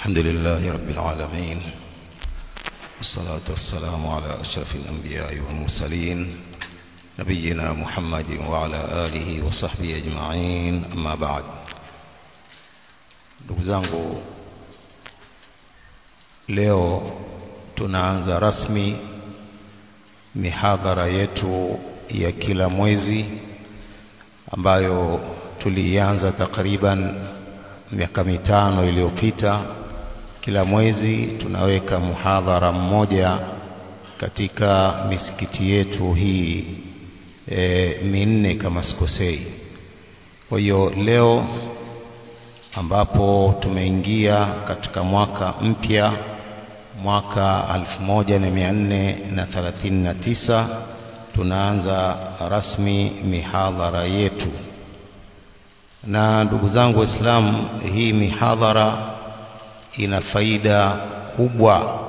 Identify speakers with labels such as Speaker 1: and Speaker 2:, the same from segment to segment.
Speaker 1: الحمد لله رب العالمين والصلاة والسلام على أشرف الأنبياء والمرسلين نبينا محمد وعلى آله وصحبه أجمعين أما بعد ndugu zangu leo tunaanza rasmi mihadhara yetu ya kila mwezi ambayo tulianza takriban miaka mitano iliyopita kila mwezi tunaweka muhadhara mmoja katika misikiti yetu hii e, minne kama sikosei kwa hiyo leo ambapo tumeingia katika mwaka mpya mwaka 1439 tunaanza rasmi mihadhara yetu na ndugu zangu waislamu hii mihadhara ina faida kubwa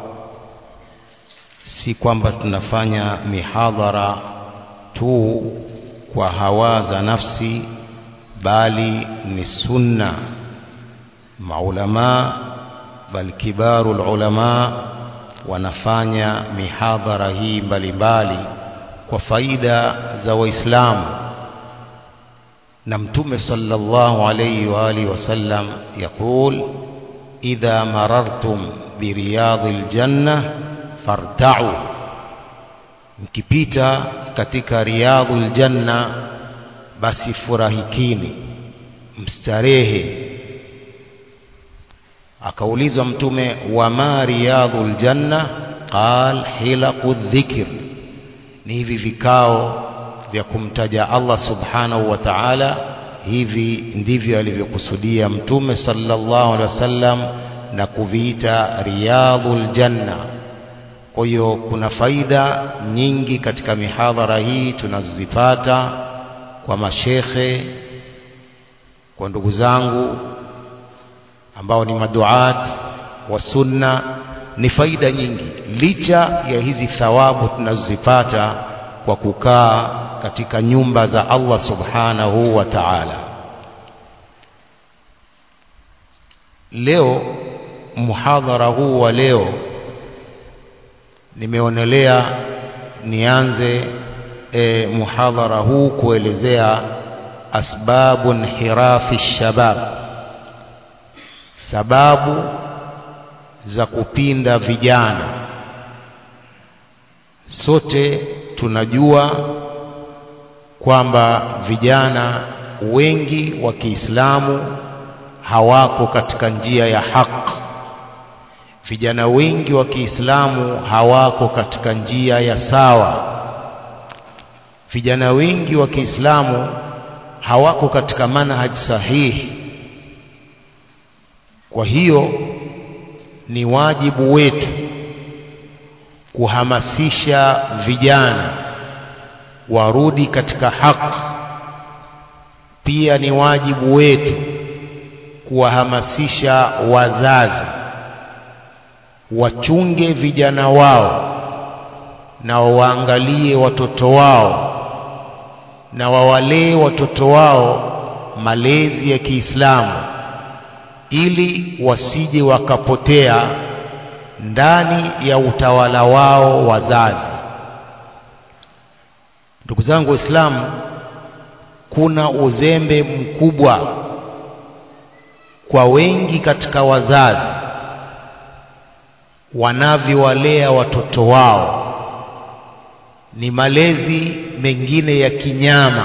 Speaker 1: si kwamba tunafanya mihadhara tu kwa hawa za nafsi bali ni sunna maulama bal kibaru ulama wanafanya mihadhara hii mbalimbali kwa faida za waislamu na mtume sallallahu alayhi wa alihi wasallam yaqul idha marartum biriyadil janna farta'u mkipita katika riyadul janna basi furahikini mstarehe akaulizwa mtume wama riyadul janna qal hilaqu dhikr ni hivi vikao vya kumtaja Allah subhanahu wa ta'ala hivi ndivyo alivyokusudia mtume sallallahu alaihi wasallam na kuviita riyadhul janna kwa hiyo kuna faida nyingi katika mihadhara hii tunazozipata kwa mashekhe kwa ndugu zangu ambao ni maduat wa sunna ni faida nyingi licha ya hizi thawabu tunazozipata kwa kukaa katika nyumba za Allah subhanahu wa ta'ala leo muhadhara huu wa leo nimeonelea nianze e, muhadhara huu kuelezea asbabu inhirafi shabab sababu za kupinda vijana sote tunajua kwamba vijana wengi wa Kiislamu hawako katika njia ya haki vijana wengi wa Kiislamu hawako katika njia ya sawa vijana wengi wa Kiislamu hawako katika manhaj sahihi kwa hiyo ni wajibu wetu kuhamasisha vijana warudi katika haki pia ni wajibu wetu kuwahamasisha wazazi wachunge vijana wao na waangalie watoto wao na wawalee watoto wao malezi ya Kiislamu ili wasije wakapotea ndani ya utawala wao wazazi ndugu zangu waislamu kuna uzembe mkubwa kwa wengi katika wazazi wanavyowalea watoto wao ni malezi mengine ya kinyama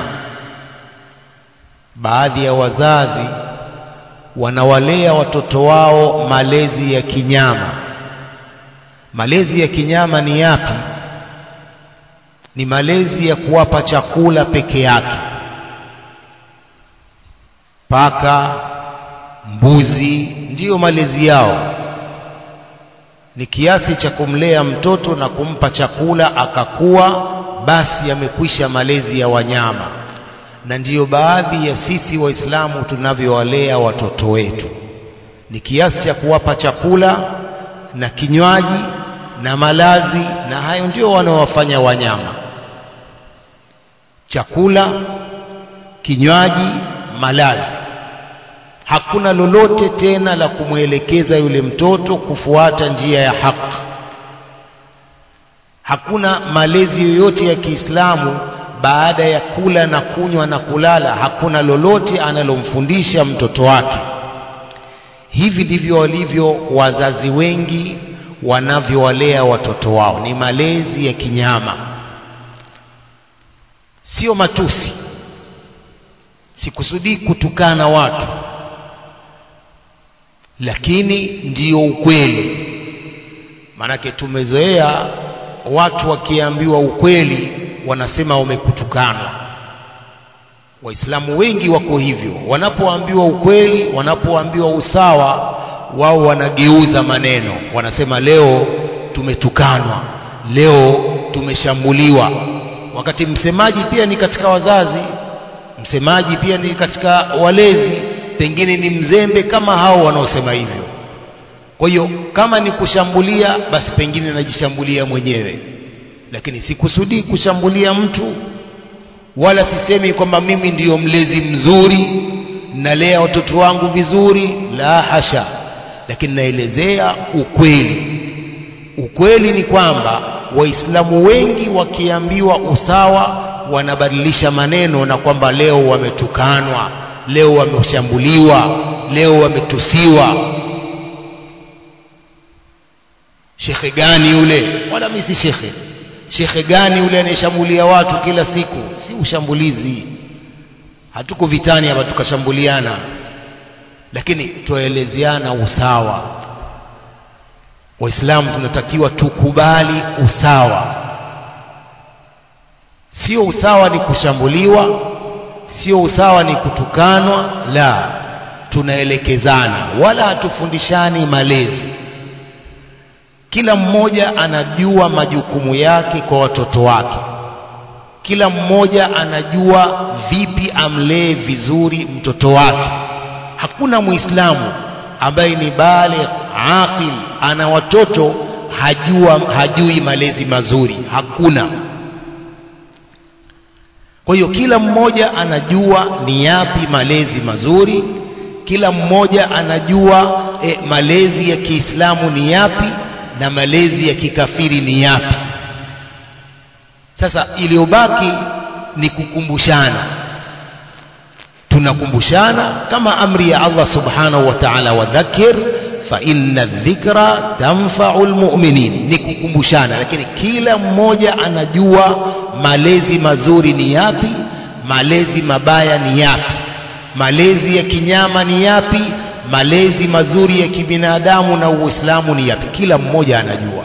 Speaker 1: baadhi ya wazazi wanawalea watoto wao malezi ya kinyama malezi ya kinyama ni yapi ni malezi ya kuwapa chakula peke yake paka mbuzi ndiyo malezi yao ni kiasi cha kumlea mtoto na kumpa chakula akakuwa basi yamekwisha malezi ya wanyama na ndiyo baadhi ya sisi waislamu tunavyowalea watoto wetu ni kiasi cha kuwapa chakula na kinywaji na malazi na hayo ndio wanaowafanya wanyama chakula kinywaji malazi hakuna lolote tena la kumwelekeza yule mtoto kufuata njia ya haki hakuna malezi yoyote ya Kiislamu baada ya kula na kunywa na kulala hakuna lolote analomfundisha mtoto wake hivi ndivyo walivyo wazazi wengi wanavyowalea watoto wao ni malezi ya kinyama sio matusi sikusudii kutukana watu lakini ndiyo ukweli maanake tumezoea watu wakiambiwa ukweli wanasema wamekutukana waislamu wengi wako hivyo wanapoambiwa ukweli wanapoambiwa usawa wao wanageuza maneno wanasema leo tumetukanwa leo tumeshambuliwa wakati msemaji pia ni katika wazazi msemaji pia ni katika walezi pengine ni mzembe kama hao wanaosema hivyo kwa hiyo kama ni kushambulia basi pengine najishambulia mwenyewe lakini sikusudii kushambulia mtu wala sisemi kwamba mimi ndiyo mlezi mzuri nalea watoto wangu vizuri la hasha lakini naelezea ukweli ukweli ni kwamba waislamu wengi wakiambiwa usawa wanabadilisha maneno na kwamba leo wametukanwa leo wameshambuliwa leo wametusiwa shekhe gani yule wala mimi si shekhe shekhe gani yule anayeshambulia watu kila siku si ushambulizi hatuko vitani hapa tukashambuliana lakini twaelezeana usawa waislamu tunatakiwa tukubali usawa sio usawa ni kushambuliwa sio usawa ni kutukanwa la tunaelekezana wala hatufundishani malezi kila mmoja anajua majukumu yake kwa watoto wake kila mmoja anajua vipi amlee vizuri mtoto wake hakuna muislamu ambaye ni baligh aqil ana watoto hajua hajui malezi mazuri hakuna kwa hiyo kila mmoja anajua ni yapi malezi mazuri kila mmoja anajua e, malezi ya Kiislamu ni yapi na malezi ya kikafiri ni yapi sasa iliyobaki ni kukumbushana tunakumbushana kama amri ya Allah subhanahu wa ta'ala wadhakir fa inna dhikra tanfa'u almu'minin ni kukumbushana lakini kila mmoja anajua malezi mazuri ni yapi malezi mabaya ni yapi malezi ya kinyama ni yapi malezi mazuri ya kibinadamu na uislamu ni yapi kila mmoja anajua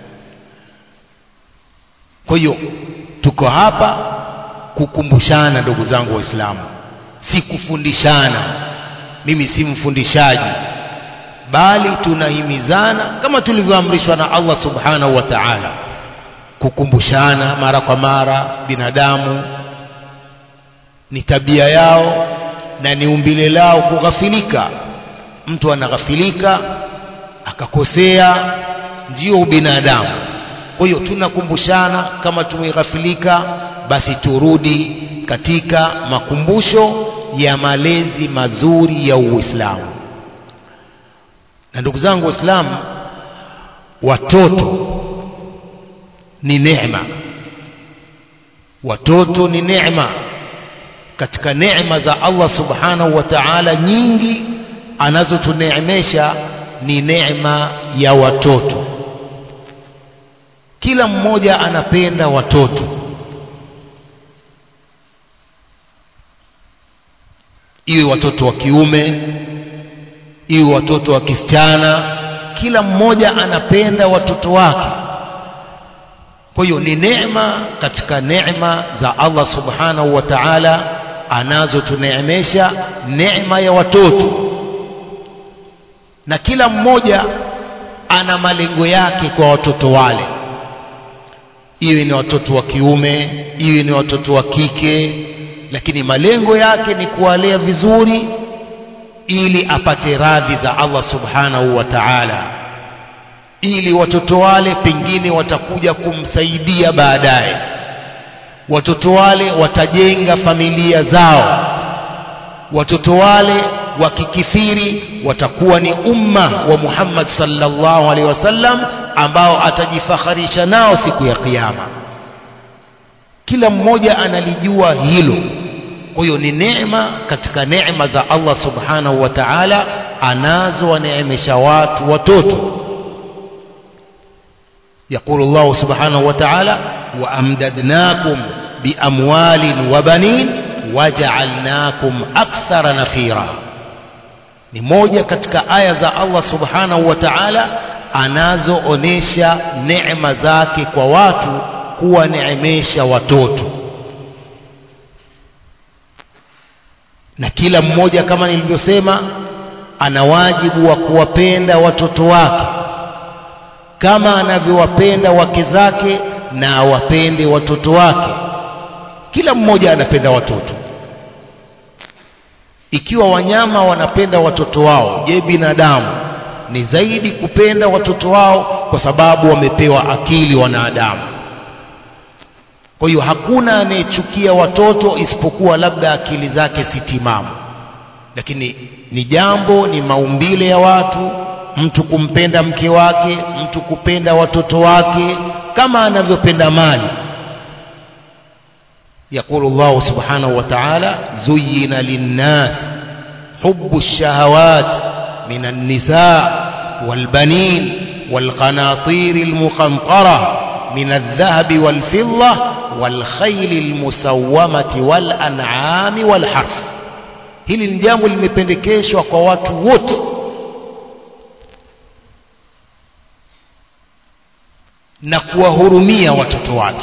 Speaker 1: kwa hiyo tuko hapa kukumbushana ndugu zangu waislamu si kufundishana mimi si mfundishaji bali tunahimizana kama tulivyoamrishwa na Allah subhanahu wa ta'ala kukumbushana mara kwa mara binadamu ni tabia yao na ni umbile lao kughafilika mtu anaghafilika akakosea ndio ubinadamu kwa hiyo tunakumbushana kama tumeghafilika basi turudi katika makumbusho ya malezi mazuri ya Uislamu na ndugu zangu waislamu watoto ni neema watoto ni neema katika neema za Allah subhanahu wa ta'ala nyingi anazotuneemesha ni neema ya watoto kila mmoja anapenda watoto iwe watoto wa kiume iwe watoto wa kisichana kila mmoja anapenda watoto wake kwa hiyo ni neema katika neema za Allah subhanahu wa ta'ala anazotuneemesha neema ya watoto na kila mmoja ana malengo yake kwa watoto wale iwe ni watoto wa kiume iwe ni watoto wa kike lakini malengo yake ni kuwalea vizuri ili apate radhi za Allah subhanahu wa ta'ala ili watoto wale pengine watakuja kumsaidia baadaye watoto wale watajenga familia zao watoto wale wakikithiri watakuwa ni umma wa Muhammad sallallahu alaihi wasallam ambao atajifakharisha nao siku ya kiyama kila mmoja analijua hilo kwa hiyo ni neema katika neema za Allah subhanahu wa ta'ala anazowaneemesha watu watoto يقول الله سبحانه وتعالى وأمددناكم بأموال وبنين وجعلناكم أكثر نفيرا ni moja katika aya za Allah subhanahu wa ta'ala anazoonesha neema zake kwa watu kuwaneemesha watoto na kila mmoja kama nilivyosema ana wajibu wa kuwapenda watoto wake kama anavyowapenda wake zake na awapende watoto wake kila mmoja anapenda watoto ikiwa wanyama wanapenda watoto wao je binadamu ni zaidi kupenda watoto wao kwa sababu wamepewa akili wanadamu kwa hiyo hakuna anayechukia watoto isipokuwa labda akili zake si timamu lakini ni jambo ni maumbile ya watu mtu kumpenda mke wake mtu kupenda watoto wake kama anavyopenda mali يقول الله سبحانه وتعالى زين للناس حب الشهوات من النساء والبنين والقناطير المقنطرة من الذهب والفضة والخيل المسومة والأنعام والحرث hili ni jambo limependekeshwa kwa watu wote na kuwahurumia watoto wake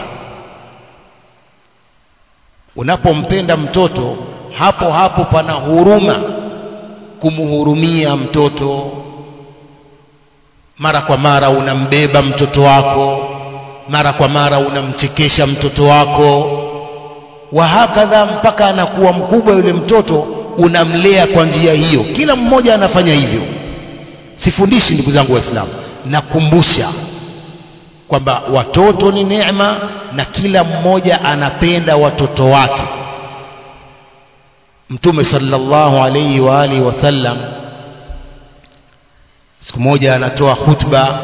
Speaker 1: unapompenda mtoto hapo hapo pana huruma kumhurumia mtoto mara kwa mara unambeba mtoto wako mara kwa mara unamchekesha mtoto wako wahakadha mpaka anakuwa mkubwa yule mtoto unamlea kwa njia hiyo kila mmoja anafanya hivyo sifundishi ndugu zangu waislamu nakumbusha kwamba watoto ni neema na kila mmoja anapenda watoto wake mtume sallallahu alayhi wa alihi wasallam siku moja anatoa khutba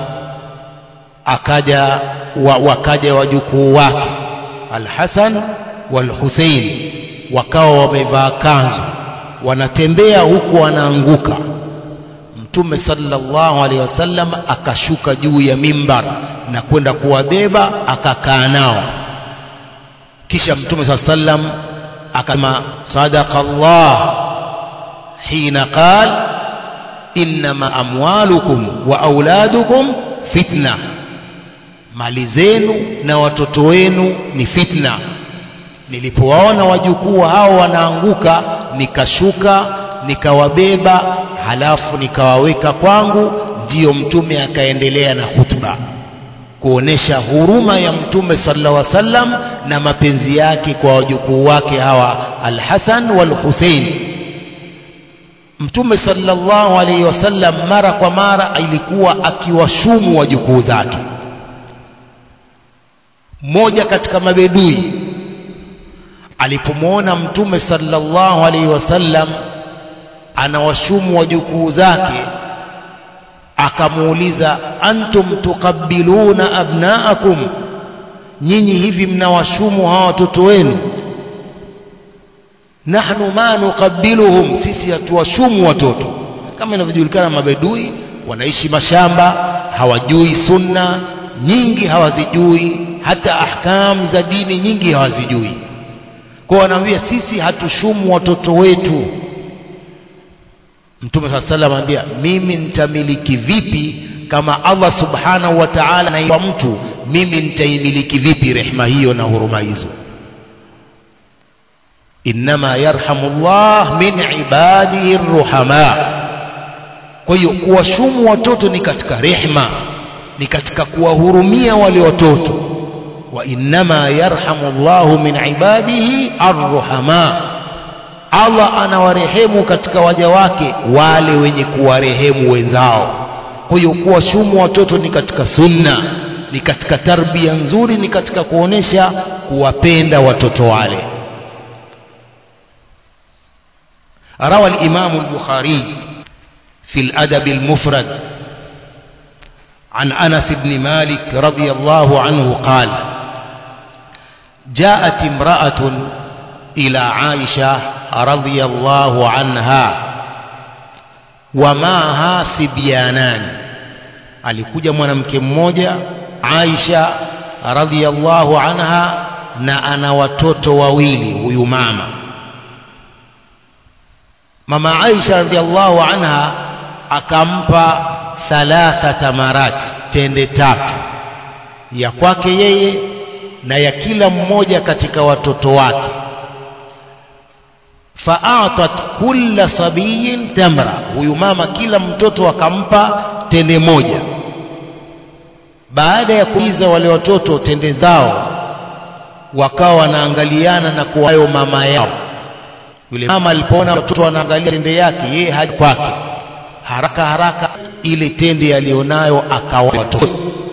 Speaker 1: akaja wa, wakaja wajukuu wake Al-Hasan wal-Hussein wakawa wamevaa kanzu wanatembea huku wanaanguka mtume sallallahu alaihi wasallam akashuka juu ya mimbar na kwenda kuwabeba akakaa nao kisha mtume saa sallam akasema sadaqa Allah hina qal innama amwalukum wa auladukum fitna mali zenu na watoto wenu ni fitna nilipowaona wajukuu hao wanaanguka nikashuka nikawabeba halafu nikawaweka kwangu ndiyo mtume akaendelea na khutba kuonesha huruma ya mtume sallallahu alaihi wasallam na mapenzi yake kwa wajukuu wake hawa Al-Hasan wal-Hussein mtume sallallahu alaihi wasallam mara kwa mara ilikuwa akiwashumu wajukuu zake mmoja katika mabedui alipomwona mtume sallallahu alaihi wasallam anawashumu wajukuu zake akamuuliza antum tuqabbiluna abnaakum nyinyi hivi mnawashumu hawa watoto wenu nahnu ma nuqabbiluhum sisi hatuwashumu watoto kama inavyojulikana mabedui wanaishi mashamba hawajui sunna nyingi hawazijui hata ahkam za dini nyingi hawazijui kwa wanaambia sisi hatushumu watoto wetu mtume saa salam anambia mimi nitamiliki vipi kama allah subhanahu wa taala naipa mtu mimi nitaimiliki vipi rehma hiyo na huruma hizo innama yarhamu llah min ibadihi ruhama kwa hiyo kuwashumu watoto ni katika rehma ni katika kuwahurumia wale watoto wa innama yarhamu llahu min ibadihi arruhama Allah anawarehemu katika waja wake wale wenye kuwarehemu wenzao. Kwa hiyo kuwashumu watoto ni katika sunna, ni katika tarbia nzuri, ni katika kuonesha kuwapenda watoto wale. روى الإمام البخاري في الأدب المفرد عن أنس بن مالك رضي الله عنه قال جاءت امرأة إلى عائشة رضي الله عنها ومعها سبيانان alikuja mwanamke mmoja Aisha radhiallahu anha na ana watoto wawili huyu mama mama Aisha radhiallahu anha akampa thalatha tamarat tende tatu ya kwake yeye na ya kila mmoja katika watoto wake faatat kulla sabiyin tamra huyu mama kila mtoto akampa tende moja baada ya kuiza wale watoto tende zao wakawa wanaangaliana na kuwayo mama yao yule mama alipoona watoto wanaangalia tende yake yeye haji kwake haraka haraka ile tende alionayo akawa watoto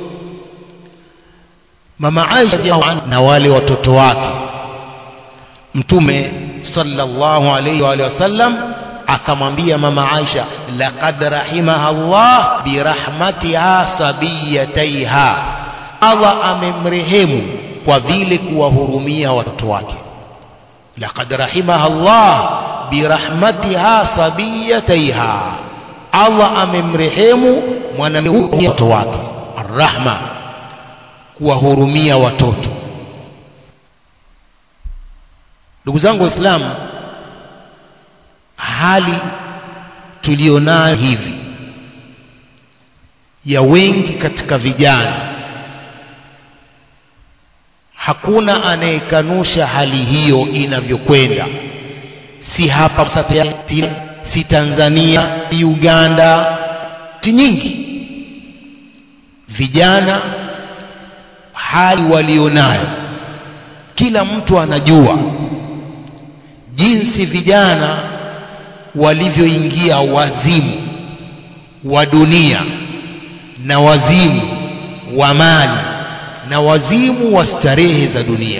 Speaker 1: mama Aisha na wale watoto wake mtume sallallahu alayhi wa sallam akamwambia mama Aisha laqad rahimaha Allah birahmatiha sabiyataiha Allah amemrehemu kwa vile kuwahurumia watoto wake laqad rahimaha Allah birahmatiha sabiyataiha Allah amemrehemu mwanamke watoto wake arrahma kuwahurumia watoto ndugu zangu waislamu hali tulionayo hivi ya wengi katika vijana hakuna anayekanusha hali hiyo inavyokwenda si hapa si, si Tanzania si Uganda si nyingi vijana hali walionayo kila mtu anajua jinsi vijana walivyoingia wazimu wa dunia na wazimu wa mali na wazimu wa starehe za dunia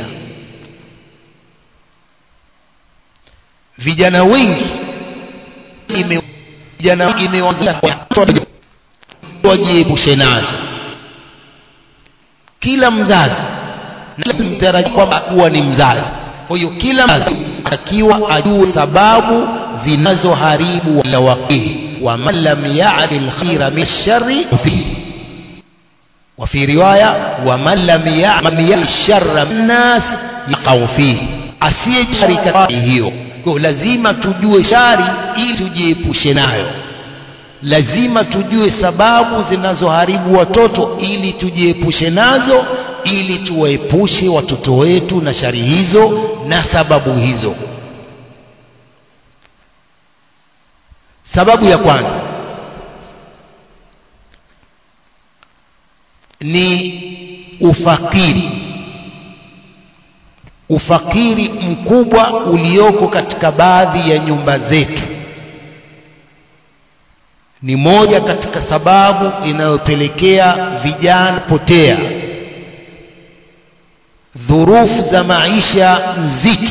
Speaker 1: vijana wengi ime vijana imewazia wajiepushe nazo kila mzazi na mtaraji kwamba kuwa ni mzazi kwa hiyo kila mzazi akiwa ajue sababu zinazoharibu wala waqihi wa man lam ya'rif al-khayra min sharri fihi وفي رواية ومن لم يعمل الشر الناس يقع فيه asiyejari katika hiyo kwa lazima tujue shari ili tujiepushe nayo lazima tujue sababu zinazoharibu watoto ili tujiepushe nazo ili tuwaepushe watoto wetu na shari hizo na sababu hizo sababu ya kwanza ni ufakiri ufakiri mkubwa ulioko katika baadhi ya nyumba zetu ni moja katika sababu inayopelekea vijana potea dhurufu za maisha nzito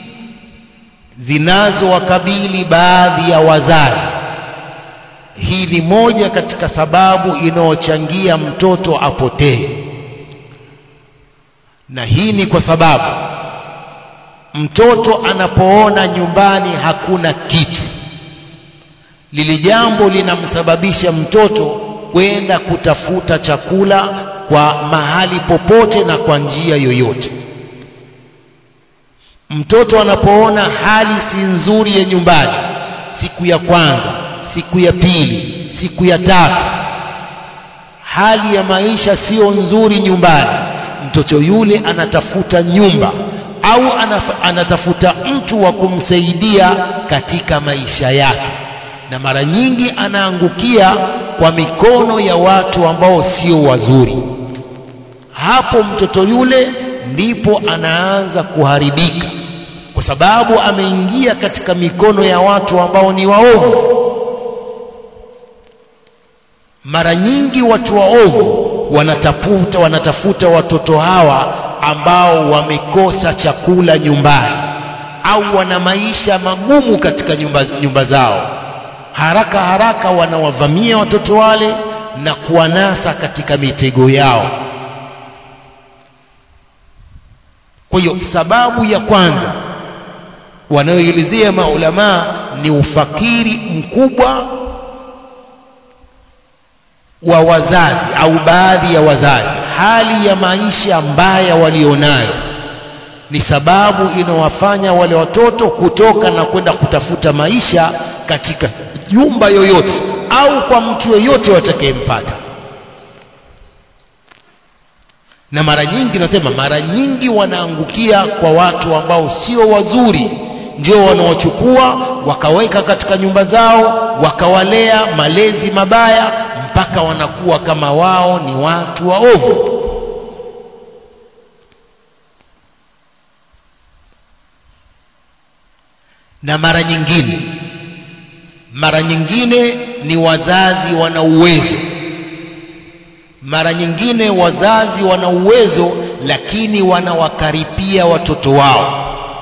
Speaker 1: zinazowakabili baadhi ya wazazi hii ni moja katika sababu inayochangia mtoto apotee na hii ni kwa sababu mtoto anapoona nyumbani hakuna kitu lili jambo linamsababisha mtoto kwenda kutafuta chakula kwa mahali popote na kwa njia yoyote mtoto anapoona hali si nzuri ya nyumbani siku ya kwanza siku ya pili siku ya tatu hali ya maisha sio nzuri nyumbani mtoto yule anatafuta nyumba au anaf, anatafuta mtu wa kumsaidia katika maisha yake na mara nyingi anaangukia kwa mikono ya watu ambao sio wazuri hapo mtoto yule ndipo anaanza kuharibika kwa sababu ameingia katika mikono ya watu ambao ni waovu mara nyingi watu waovu wanatafuta wanatafuta watoto hawa ambao wamekosa chakula nyumbani au wana maisha magumu katika nyumba, nyumba zao haraka haraka wanawavamia watoto wale na kuwanasa katika mitego yao kwa hiyo sababu ya kwanza wanayoelezea maulamaa ni ufakiri mkubwa wa wazazi au baadhi ya wazazi hali ya maisha mbaya walionayo ni sababu inawafanya wale watoto kutoka na kwenda kutafuta maisha katika nyumba yoyote au kwa mtu yoyote watakayempata na mara nyingi nasema mara nyingi wanaangukia kwa watu ambao sio wazuri ndio wanaochukua wakaweka katika nyumba zao wakawalea malezi mabaya mpaka wanakuwa kama wao ni watu waovu na mara nyingine mara nyingine ni wazazi wana uwezo mara nyingine wazazi wana uwezo lakini wanawakaripia watoto wao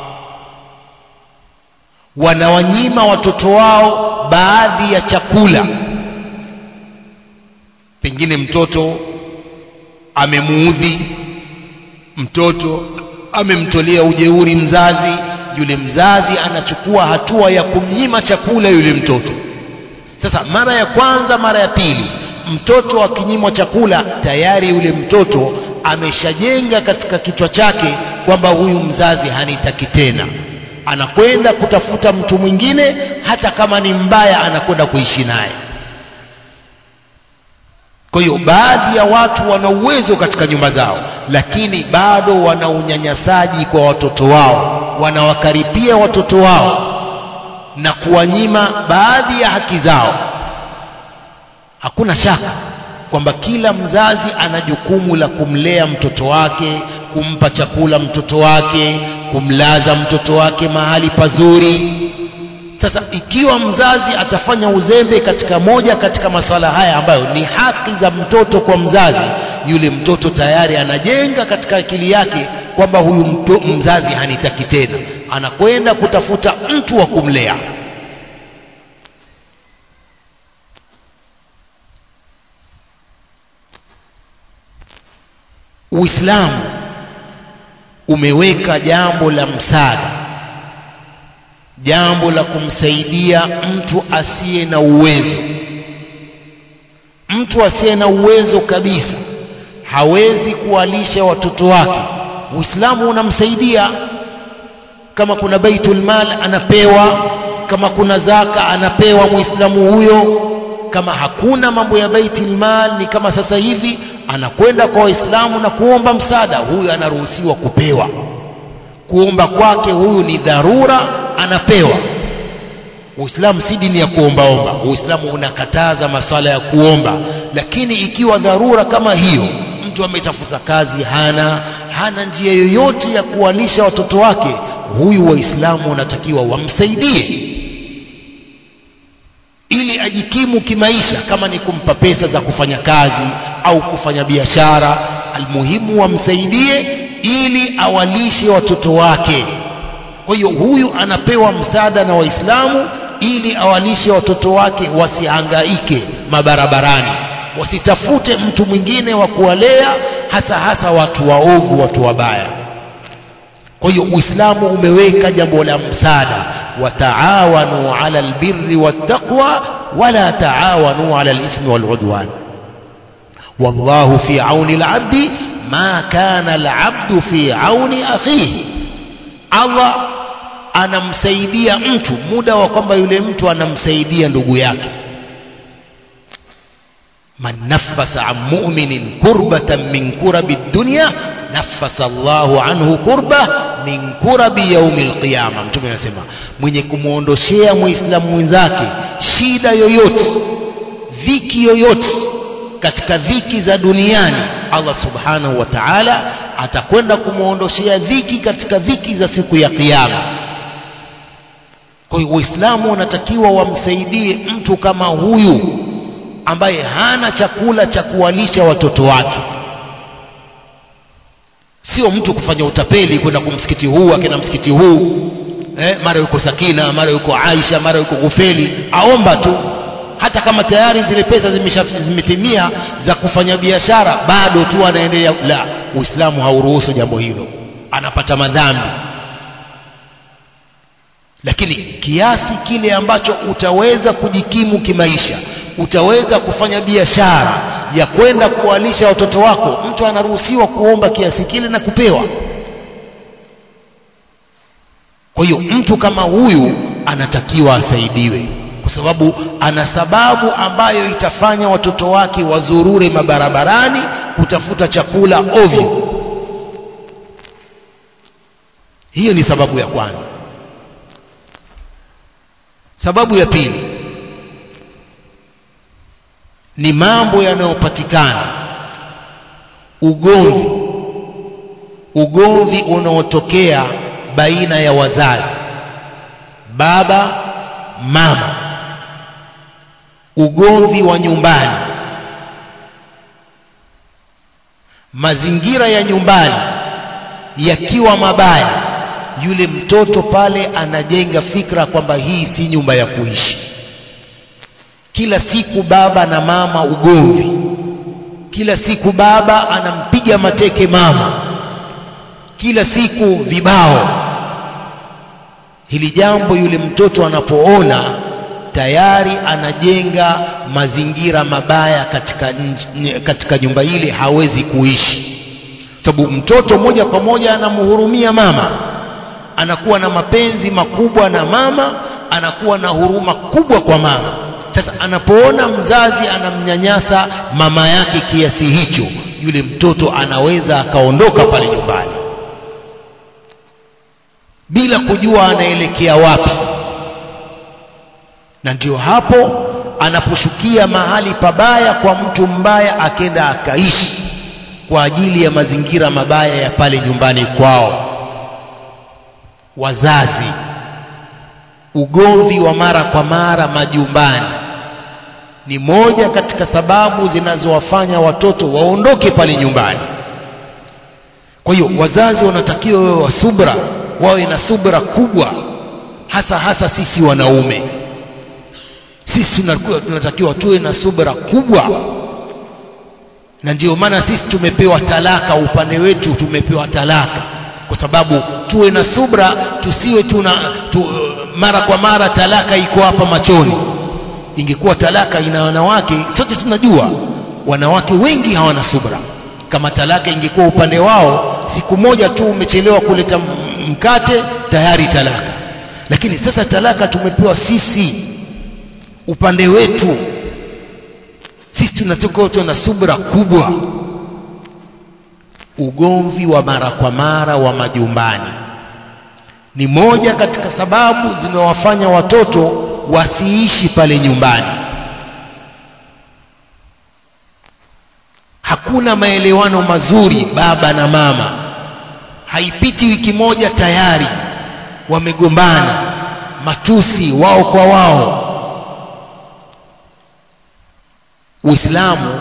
Speaker 1: wanawanyima watoto wao baadhi ya chakula pengine mtoto amemuudhi mtoto amemtolea ujeuri mzazi yule mzazi anachukua hatua ya kumnyima chakula yule mtoto sasa mara ya kwanza mara ya pili mtoto akinyimwa chakula tayari yule mtoto ameshajenga katika kichwa chake kwamba huyu mzazi hanitaki tena anakwenda kutafuta mtu mwingine hata kama ni mbaya anakwenda kuishi naye kwa hiyo baadhi ya watu wana uwezo katika nyumba zao lakini bado wana unyanyasaji kwa watoto wao wanawakaripia watoto wao na kuwanyima baadhi ya haki zao hakuna shaka kwamba kila mzazi ana jukumu la kumlea mtoto wake kumpa chakula mtoto wake kumlaza mtoto wake mahali pazuri sasa ikiwa mzazi atafanya uzembe katika moja katika masuala haya ambayo ni haki za mtoto kwa mzazi yule mtoto tayari anajenga katika akili yake kwamba huyu mto, mzazi hanitaki tena anakwenda kutafuta mtu wa kumlea uislamu umeweka jambo la msaada jambo la kumsaidia mtu asiye na uwezo mtu asiye na uwezo kabisa hawezi kuwalisha watoto wake uislamu unamsaidia kama kuna baitul mal anapewa kama kuna zaka anapewa muislamu huyo kama hakuna mambo ya baitul mal ni kama sasa hivi anakwenda kwa waislamu na kuomba msaada huyu anaruhusiwa kupewa kuomba kwake huyu ni dharura anapewa uislamu si dini ya kuombaomba uislamu unakataza masala ya kuomba lakini ikiwa dharura kama hiyo mtu ametafuta kazi hana hana njia yoyote ya kuwalisha watoto wake huyu waislamu wanatakiwa wamsaidie ili ajikimu kimaisha kama ni kumpa pesa za kufanya kazi au kufanya biashara almuhimu wamsaidie ili awalishe watoto wake kwa hiyo huyu anapewa msaada na waislamu ili awalishe watoto wake wasihangaike mabarabarani wasitafute mtu mwingine wa kuwalea hasa hasa watu waovu watu wabaya kwa hiyo uislamu umeweka jambo la msaada wataawanu ala albirri wattaqwa wala taawanu ala alithmi waludwan wallahu fi auni alabdi ma kana alabdu fi auni akhihi allah anamsaidia mtu muda wa kwamba yule mtu anamsaidia ndugu yake man nafasa an mu'minin kurbatan min kurabi dunya nafasa Allahu anhu kurba min kurabi yaumi alqiyama mtume anasema mwenye kumwondoshea muislamu mwenzake shida yoyote dhiki yoyote katika dhiki za duniani Allah subhanahu wa ta'ala atakwenda kumwondoshea dhiki katika dhiki za siku ya kiyama kwa hiyo waislamu wanatakiwa wamsaidie mtu kama huyu ambaye hana chakula cha kuwalisha watoto wake sio mtu kufanya utapeli kwenda kumsikiti huu akina msikiti huu eh, mara yuko sakina mara yuko aisha mara yuko gufeli aomba tu hata kama tayari zile pesa zimesha- zimetimia za kufanya biashara bado tu anaendelea la uislamu hauruhusu jambo hilo anapata madhambi lakini kiasi kile ambacho utaweza kujikimu kimaisha utaweza kufanya biashara ya kwenda kuwalisha watoto wako mtu anaruhusiwa kuomba kiasi kile na kupewa kwa hiyo mtu kama huyu anatakiwa asaidiwe kwa sababu ana sababu ambayo itafanya watoto wake wazurure mabarabarani kutafuta chakula ovyo hiyo ni sababu ya kwanza sababu ya pili ni mambo yanayopatikana ugomvi ugomvi unaotokea baina ya wazazi baba mama ugomvi wa nyumbani mazingira ya nyumbani yakiwa mabaya yule mtoto pale anajenga fikra kwamba hii si nyumba ya kuishi kila siku baba na mama ugomvi kila siku baba anampiga mateke mama kila siku vibao hili jambo yule mtoto anapoona tayari anajenga mazingira mabaya katika, nj- katika nyumba ile hawezi kuishi sababu mtoto moja kwa moja anamhurumia mama anakuwa na mapenzi makubwa na mama anakuwa na huruma kubwa kwa mama sasa anapoona mzazi anamnyanyasa mama yake kiasi hicho yule mtoto anaweza akaondoka pale nyumbani bila kujua anaelekea wapi na ndio hapo anaposhukia mahali pabaya kwa mtu mbaya akenda akaishi kwa ajili ya mazingira mabaya ya pale nyumbani kwao wazazi ugomvi wa mara kwa mara majumbani ni moja katika sababu zinazowafanya watoto waondoke pale nyumbani kwa hiyo wazazi wanatakiwa wawe wa subra wawe na subra kubwa hasa hasa sisi wanaume sisi tunakuwa- tunatakiwa tuwe na subra kubwa na ndio maana sisi tumepewa talaka upande wetu tumepewa talaka kwa sababu tuwe na subra tusiwe tuna tu, mara kwa mara talaka iko hapa machoni ingekuwa talaka ina wanawake sote tunajua wanawake wengi hawana subra kama talaka ingekuwa upande wao siku moja tu umechelewa kuleta m- mkate tayari talaka lakini sasa talaka tumepewa sisi upande wetu sisi tunatakiwa tuwe na subra kubwa ugomvi wa mara kwa mara wa majumbani ni moja katika sababu zinawafanya watoto wasiishi pale nyumbani hakuna maelewano mazuri baba na mama haipiti wiki moja tayari wamegombana matusi wao kwa wao uislamu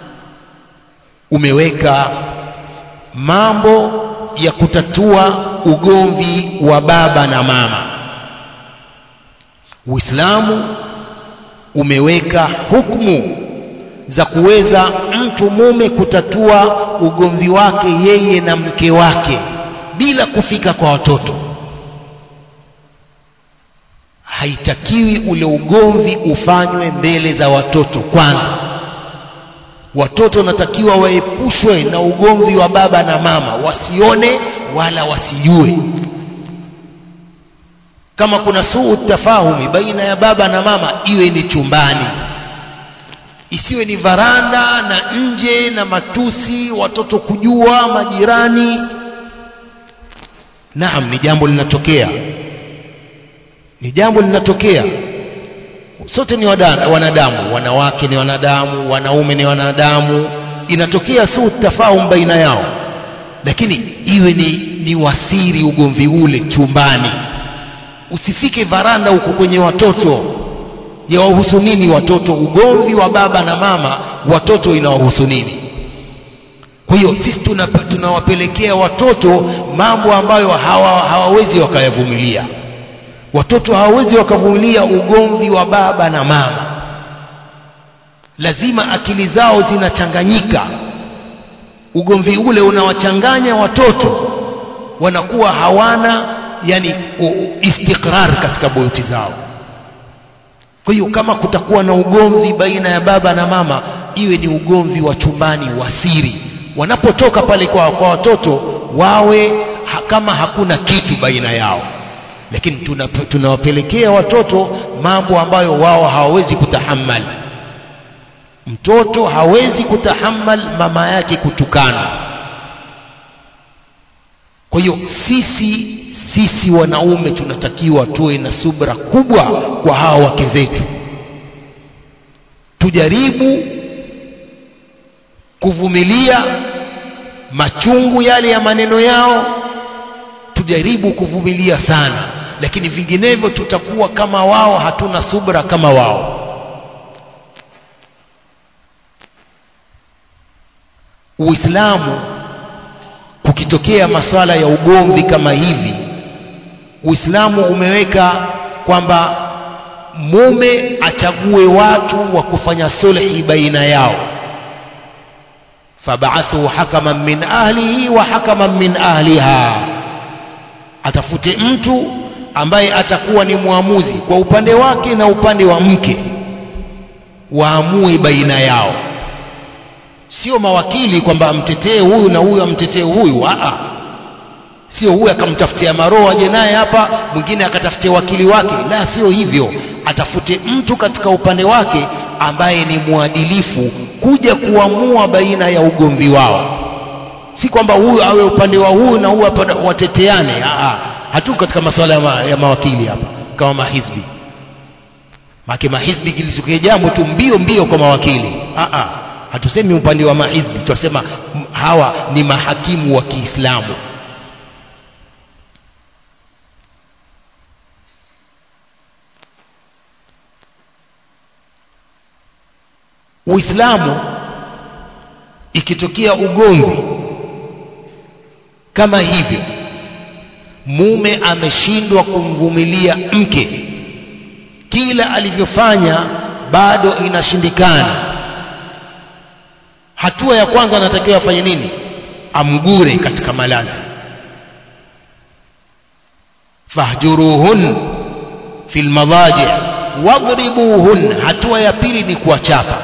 Speaker 1: umeweka mambo ya kutatua ugomvi wa baba na mama uislamu umeweka hukumu za kuweza mtu mume kutatua ugomvi wake yeye na mke wake bila kufika kwa watoto haitakiwi ule ugomvi ufanywe mbele za watoto kwanza watoto wanatakiwa waepushwe na ugomvi wa baba na mama wasione wala wasijue kama kuna suu tafahumi baina ya baba na mama iwe ni chumbani isiwe ni varanda na nje na matusi watoto kujua majirani naam ni jambo linatokea ni jambo linatokea sote ni wada- wanadamu wanawake ni wanadamu wanaume ni wanadamu inatokea su tafahum baina yao lakini iwe ni, ni wasiri ugomvi ule chumbani usifike varanda huko kwenye watoto yawahusu nini watoto ugomvi wa baba na mama watoto inawahusu nini kwa hiyo sisi tunapa- tunawapelekea watoto mambo ambayo hawa, hawawezi wakayavumilia watoto hawawezi wakavumilia ugomvi wa baba na mama lazima akili zao zinachanganyika ugomvi ule unawachanganya watoto wanakuwa hawana yani istiqrar katika buyuti zao kwa hiyo kama kutakuwa na ugomvi baina ya baba na mama iwe ni ugomvi wa chumbani wa siri wanapotoka pale kwa, kwa watoto wawe ha, kama hakuna kitu baina yao lakini tunawapelekea tuna watoto mambo ambayo wao hawawezi kutahamal mtoto hawezi kutahamal mama yake kutukana kwa hiyo sisi sisi wanaume tunatakiwa tuwe na subra kubwa kwa hawa wake zetu tujaribu kuvumilia machungu yale ya maneno yao tujaribu kuvumilia sana lakini vinginevyo tutakuwa kama wao hatuna subra kama wao uislamu kukitokea maswala ya ugomvi kama hivi uislamu umeweka kwamba mume achague watu wa kufanya sulhi baina yao fabaathu hakaman min ahlihi wa hakaman min ahliha atafute mtu ambaye atakuwa ni mwamuzi kwa upande wake na upande wa mke waamue baina yao sio mawakili kwamba amtetee huyu na huyu amtetee huyu aa sio huyu akamtafutia maroho aje naye hapa mwingine akatafutia wakili wake la sio hivyo atafute mtu katika upande wake ambaye ni mwadilifu kuja kuamua baina ya ugomvi wao si kwamba huyu awe upande wa huyu na huyu wateteane hatuko katika masuala ya, ma, ya mawakili hapa kama mahizbi make mahizbi kilisukea jambo tu mbio mbio kwa mawakili Aa, hatusemi upande wa mahizbi tunasema hawa ni mahakimu wa kiislamu uislamu ikitokea ugomvi kama hivyo mume ameshindwa kumvumilia mke kila alivyofanya bado inashindikana hatua ya kwanza anatakiwa afanye nini amgure katika malazi fahjuruhun fi lmadaji wadribuhun hatua ya pili ni kuwachapa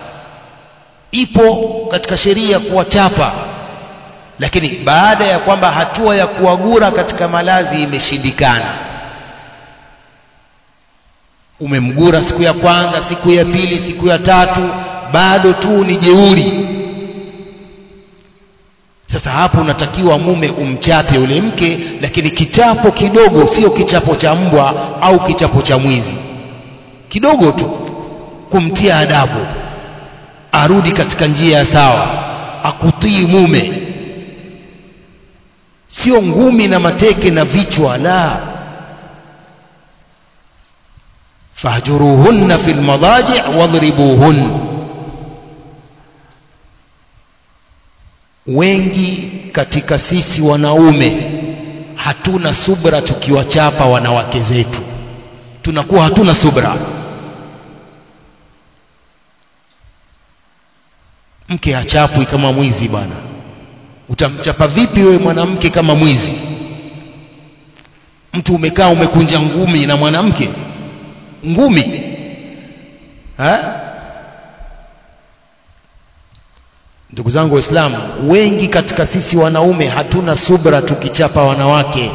Speaker 1: ipo katika sheria kuwachapa lakini baada ya kwamba hatua ya kuwagura katika malazi imeshindikana umemgura siku ya kwanza siku ya pili siku ya tatu bado tu ni jeuri sasa hapo unatakiwa mume umchape yule mke lakini kichapo kidogo sio kichapo cha mbwa au kichapo cha mwizi kidogo tu kumtia adabu arudi katika njia ya sawa akutii mume sio ngumi na mateke na vichwa la fahjuruhunna fi lmadaji wadhribuhun wengi katika sisi wanaume hatuna subra tukiwachapa wanawake zetu tunakuwa hatuna subra mke hachapwi kama mwizi bwana utamchapa vipi wewe mwanamke kama mwizi mtu umekaa umekunja ngumi na mwanamke ngumi ha? ndugu zangu waislamu wengi katika sisi wanaume hatuna subra tukichapa wanawake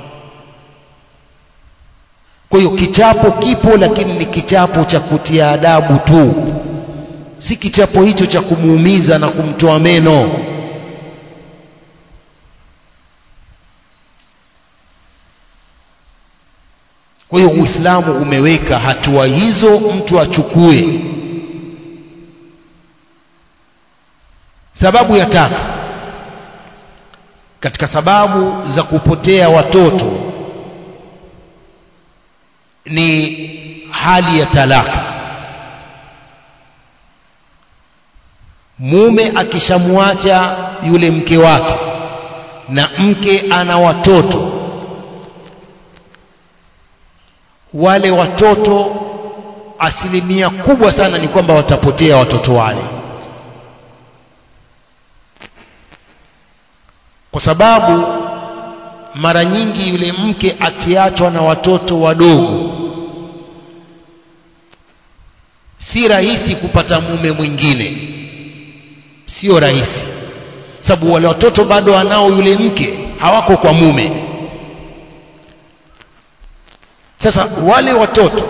Speaker 1: kwa hiyo kichapo kipo lakini ni kichapo cha kutia adabu tu si kichapo hicho cha kumuumiza na kumtoa meno kwa hiyo uislamu umeweka hatua hizo mtu achukue sababu ya tatu katika sababu za kupotea watoto ni hali ya talaka mume akishamwacha yule mke wake na mke ana watoto wale watoto asilimia kubwa sana ni kwamba watapotea watoto wale kwa sababu mara nyingi yule mke akiachwa na watoto wadogo si rahisi kupata mume mwingine sio rahisi sababu wale watoto bado wanao yule mke hawako kwa mume sasa wale watoto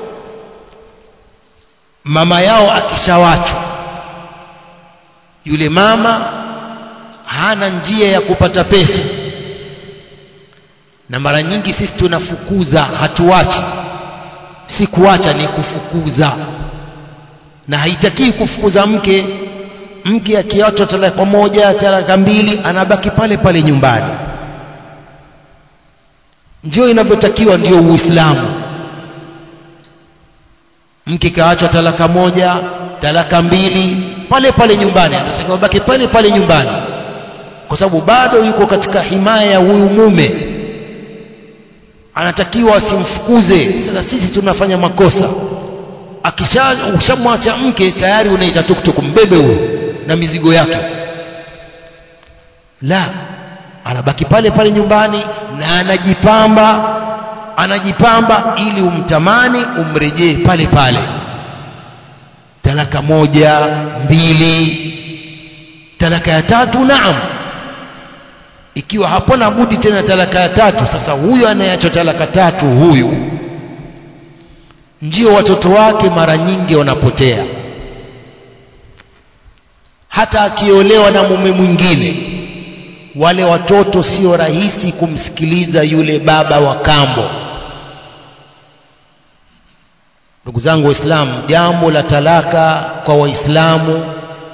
Speaker 1: mama yao akishawachwa yule mama hana njia ya kupata pesa na mara nyingi sisi tunafukuza hatuachi si kuacha ni kufukuza na haitakii kufukuza mke mke akiachwa talaka moja talaka mbili anabaki pale pale nyumbani ndio inavyotakiwa ndio uislamu mke kaachwa talaka moja talaka mbili pale pale nyumbani anatakiwa baki pale pale nyumbani kwa sababu bado yuko katika himaya ya huyu mume anatakiwa asimfukuze sasa sisi tunafanya makosa akisha ushamwacha mke tayari unaita tuktuk mbebe huyo na mizigo yake la anabaki pale pale nyumbani na anajipamba anajipamba ili umtamani umrejee pale pale talaka moja mbili talaka ya tatu naam ikiwa hapana budi tena talaka ya tatu sasa huyu anayeacha talaka tatu huyu ndio watoto wake mara nyingi wanapotea hata akiolewa na mume mwingine wale watoto sio rahisi kumsikiliza yule baba wa kambo ndugu zangu waislamu jambo la talaka kwa waislamu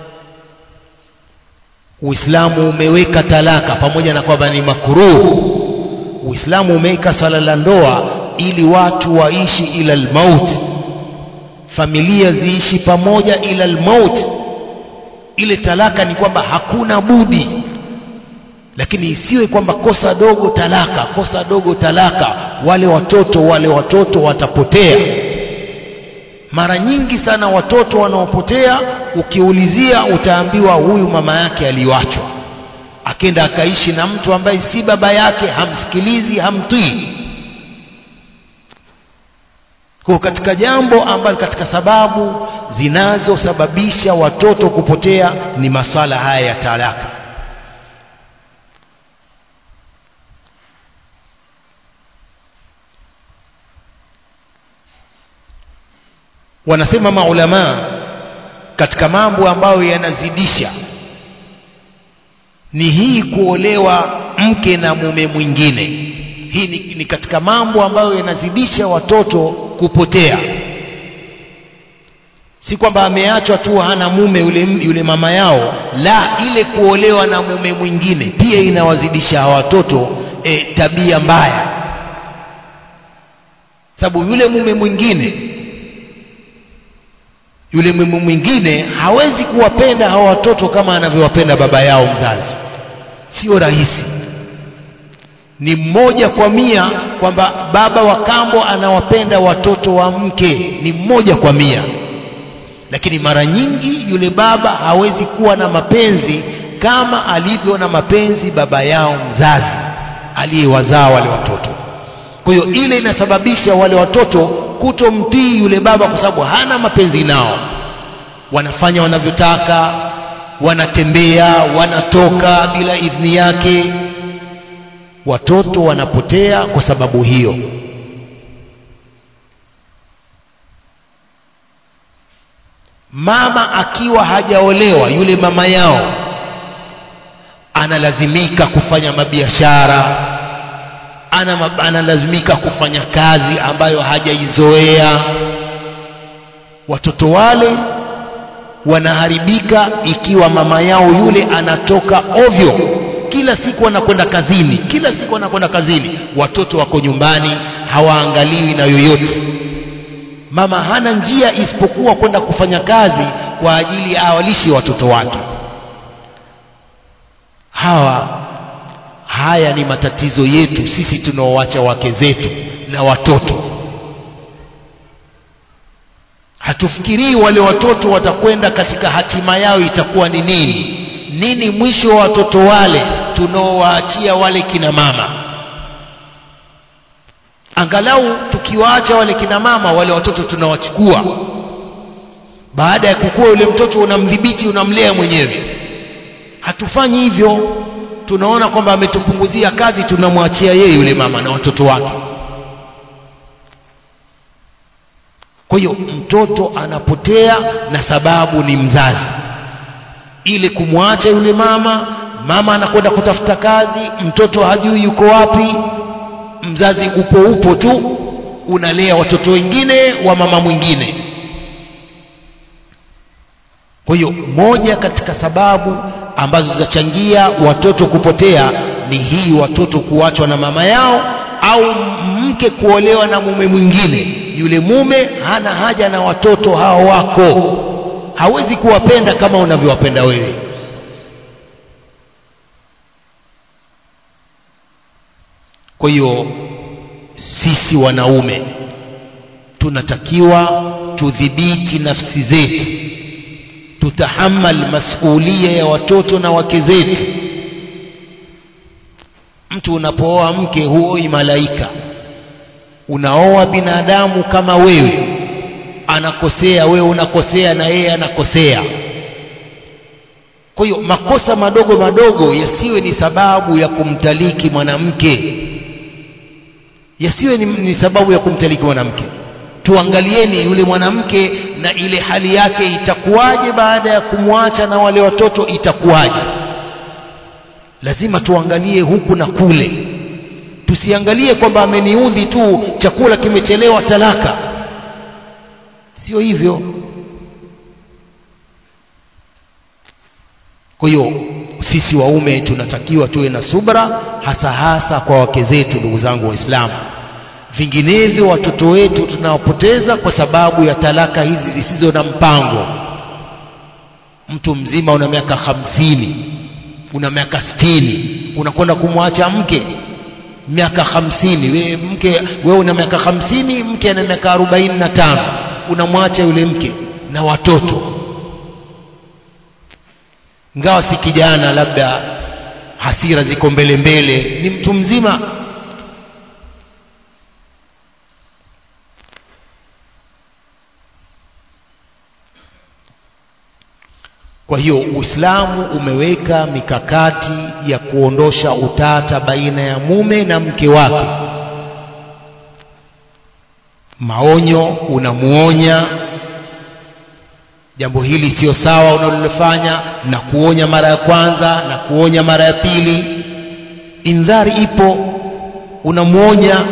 Speaker 1: uislamu umeweka talaka pamoja na kwamba ni makuruhu uislamu umeweka swala la ndoa ili watu waishi ila lmauti familia ziishi pamoja ila lmauti ile talaka ni kwamba hakuna budi lakini isiwe kwamba kosa dogo talaka kosa dogo talaka wale watoto wale watoto watapotea mara nyingi sana watoto wanaopotea ukiulizia utaambiwa huyu mama yake aliwachwa akenda akaishi na mtu ambaye si baba yake hamsikilizi hamtii kwa katika jambo ambalo katika sababu zinazosababisha watoto kupotea ni masala haya ya talaka wanasema maulamaa katika mambo ambayo yanazidisha ni hii kuolewa mke na mume mwingine hii ni, ni katika mambo ambayo yanazidisha watoto kupotea si kwamba ameachwa tu hana mume yule, yule mama yao la ile kuolewa na mume mwingine pia inawazidisha watoto e, tabia mbaya sababu yule mume mwingine yule mume mwingine hawezi kuwapenda hawa watoto kama anavyowapenda baba yao mzazi sio rahisi ni mmoja kwa mia kwamba baba wa kambo anawapenda watoto wa mke ni mmoja kwa mia lakini mara nyingi yule baba hawezi kuwa na mapenzi kama alivyo na mapenzi baba yao mzazi aliyewazaa wale watoto kwa hiyo ile inasababisha wale watoto kutomtii yule baba kwa sababu hana mapenzi nao wanafanya wanavyotaka wanatembea wanatoka bila idhini yake watoto wanapotea kwa sababu hiyo mama akiwa hajaolewa yule mama yao analazimika kufanya mabiashara ana analazimika kufanya kazi ambayo hajaizoea watoto wale wanaharibika ikiwa mama yao yule anatoka ovyo kila siku anakwenda kazini kila siku anakwenda kazini watoto wako nyumbani hawaangaliwi na yoyote mama hana njia isipokuwa kwenda kufanya kazi kwa ajili awalishe watoto wake hawa haya ni matatizo yetu sisi tunaowacha wake zetu na watoto hatufikirii wale watoto watakwenda katika hatima yao itakuwa ni nini nini mwisho wa watoto wale tunaowaachia wale kina mama angalau tukiwaacha wale kina mama wale watoto tunawachukua baada ya kukua yule mtoto unamdhibiti unamlea mwenyewe hatufanyi hivyo tunaona kwamba ametupunguzia kazi tunamwachia yeye yule mama na watoto wake kwa hiyo mtoto anapotea na sababu ni mzazi ili kumwacha yule mama mama anakwenda kutafuta kazi mtoto hajui yuko wapi mzazi upo upo tu unalea watoto wengine wa mama mwingine kwa hiyo moja katika sababu ambazo zinachangia watoto kupotea ni hii watoto kuachwa na mama yao au mke kuolewa na mume mwingine yule mume hana haja na watoto hao wako hawezi kuwapenda kama unavyowapenda wewe kwa hiyo sisi wanaume tunatakiwa tudhibiti nafsi zetu tutahamal masulia ya watoto na wake zetu mtu unapooa mke huoi malaika unaoa binadamu kama wewe anakosea wewe unakosea na yeye anakosea kwa hiyo makosa madogo madogo yasiwe ni sababu ya kumtaliki mwanamke yasiwe ni, ni sababu ya kumtaliki mwanamke tuangalieni yule mwanamke na ile hali yake itakuwaje baada ya kumwacha na wale watoto itakuwaje lazima tuangalie huku na kule tusiangalie kwamba ameniudhi tu chakula kimechelewa talaka sio hivyo kwa hiyo sisi waume tunatakiwa tuwe na subra hasa hasa kwa wake zetu ndugu zangu waislamu vinginevyo watoto wetu tunawapoteza kwa sababu ya talaka hizi zisizo na mpango mtu mzima una miaka hamsini una miaka sitini unakwenda kumwacha mke miaka hamsini we mke we una miaka hamsini mke ana miaka arobaini na tano unamwacha yule mke na watoto ngawa si kijana labda hasira ziko mbele mbele ni mtu mzima kwa hiyo uislamu umeweka mikakati ya kuondosha utata baina ya mume na mke wake maonyo unamuonya jambo hili sio sawa unalolifanya na kuonya mara ya kwanza na kuonya mara ya pili indhari ipo unamuonya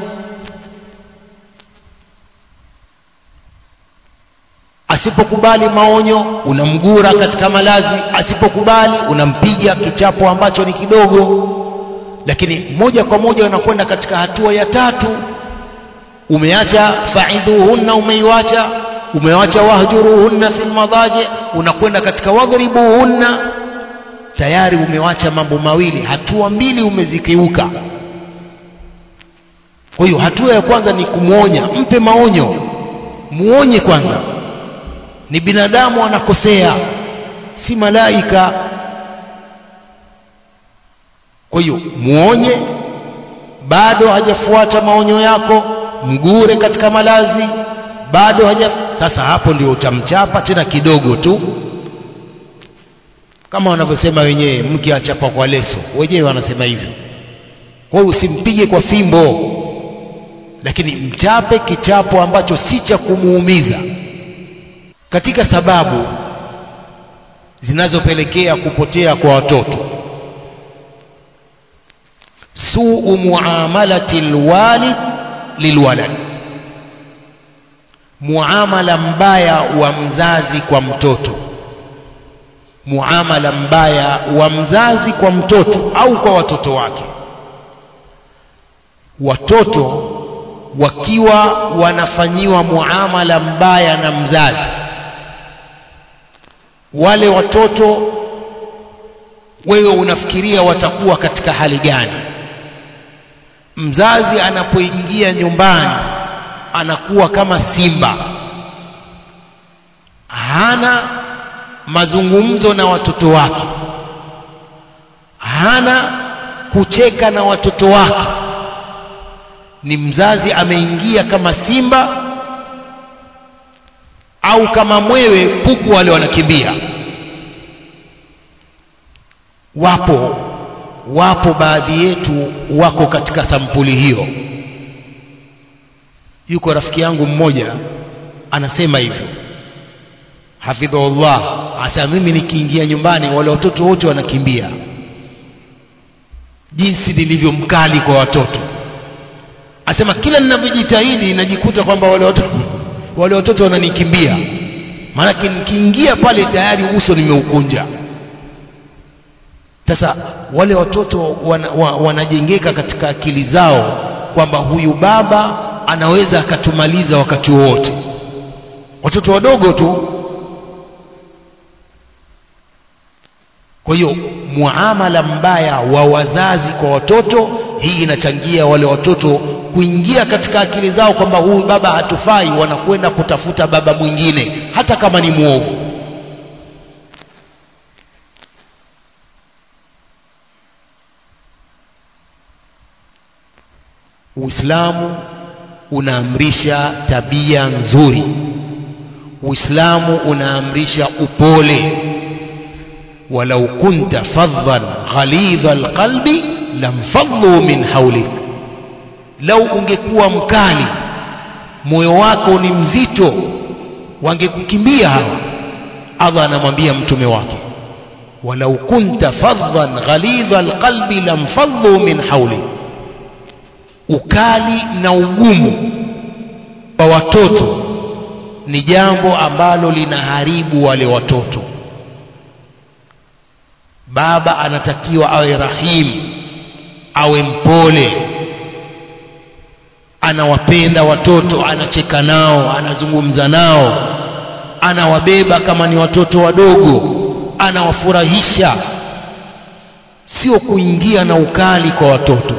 Speaker 1: asipokubali maonyo unamgura katika malazi asipokubali unampiga kichapo ambacho ni kidogo lakini moja kwa moja unakwenda katika hatua ya tatu umeacha faidhuhunna umeiwacha umewacha wahjuruhunna fil madaji unakwenda katika wadhribuhunna tayari umewacha mambo mawili hatua mbili umezikiuka kwa hiyo hatua ya kwanza ni kumwonya mpe maonyo muonye kwanza ni binadamu anakosea si malaika kwa hiyo muonye bado hajafuata maonyo yako mgure katika malazi bado haja sasa hapo ndio utamchapa tena kidogo tu kama wanavyosema wenyewe mke achapa kwa leso wenyewe wanasema hivyo kwa hiyo usimpige kwa fimbo lakini mchape kichapo ambacho si cha kumuumiza katika sababu zinazopelekea kupotea kwa watoto suu muamalati lwalid lilwalad muamala mbaya wa mzazi kwa mtoto muamala mbaya wa mzazi kwa mtoto au kwa watoto wake watoto wakiwa wanafanyiwa muamala mbaya na mzazi wale watoto wewe unafikiria watakuwa katika hali gani mzazi anapoingia nyumbani anakuwa kama simba hana mazungumzo na watoto wake hana kucheka na watoto wake ni mzazi ameingia kama simba au kama mwewe kuku wale wanakimbia wapo wapo baadhi yetu wako katika sampuli hiyo yuko rafiki yangu mmoja anasema hivyo hafidhullah asa mimi nikiingia nyumbani wale watoto wote wanakimbia jinsi nilivyo mkali kwa watoto asema kila ninavyojitahidi najikuta kwamba wale watoto wale watoto wananikimbia maanake nikiingia pale tayari uso nimeukunja sasa wale watoto wana, wa, wanajengeka katika akili zao kwamba huyu baba anaweza akatumaliza wakati wowote watoto wadogo tu kwa hiyo muamala mbaya wa wazazi kwa watoto hii inachangia wale watoto kuingia katika akili zao kwamba huyu baba hatufai wanakwenda kutafuta baba mwingine hata kama ni mwovu uislamu unaamrisha tabia nzuri uislamu unaamrisha upole walau kunta fadhan ghalidha alqalbi lamfaddu min haulik lau ungekuwa mkali moyo wako ni mzito wangekukimbia hawa allah anamwambia mtume wake walau kunta fadhan ghalidha alqalbi lamfaddu min haulik ukali na ugumu kwa watoto ni jambo ambalo linaharibu wale watoto baba anatakiwa awe rahim awe mpole anawapenda watoto anacheka nao anazungumza nao anawabeba kama ni watoto wadogo anawafurahisha sio kuingia na ukali kwa watoto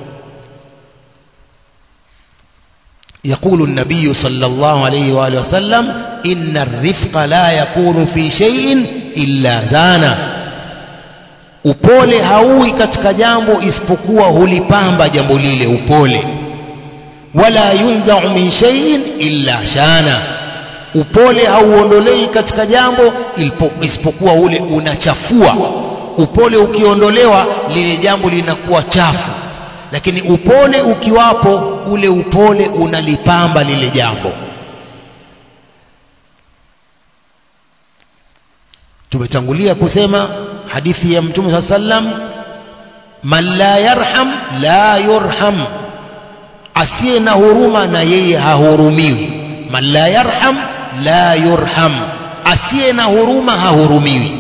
Speaker 1: يقول النبي صلى الله عليه وآله وسلم إن الرفق لا يكون في شيء إلا زانه upole hauwi katika jambo isipokuwa hulipamba jambo lile upole wala yunzau min shay'in illa shana upole hauondolei katika jambo isipokuwa ule unachafua upole ukiondolewa lile jambo linakuwa chafu lakini upole ukiwapo ule upole unalipamba lile jambo tumetangulia kusema hadithi ya mtume saa sallam man la yarham la yurham asiye na huruma na yeye hahurumiwi man la yarham la yurham asiye na huruma hahurumiwi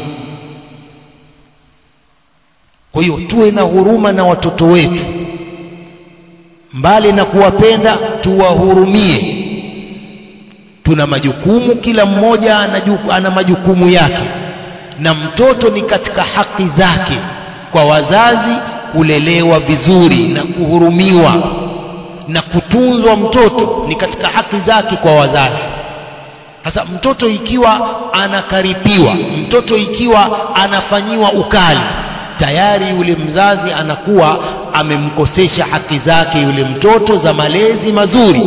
Speaker 1: kwa hiyo tuwe na huruma na watoto wetu mbali na kuwapenda tuwahurumie tuna majukumu kila mmoja ana majukumu yake na mtoto ni katika haki zake kwa wazazi kulelewa vizuri na kuhurumiwa na kutunzwa mtoto ni katika haki zake kwa wazazi sasa mtoto ikiwa anakaripiwa mtoto ikiwa anafanyiwa ukali tayari yule mzazi anakuwa amemkosesha haki zake yule mtoto za malezi mazuri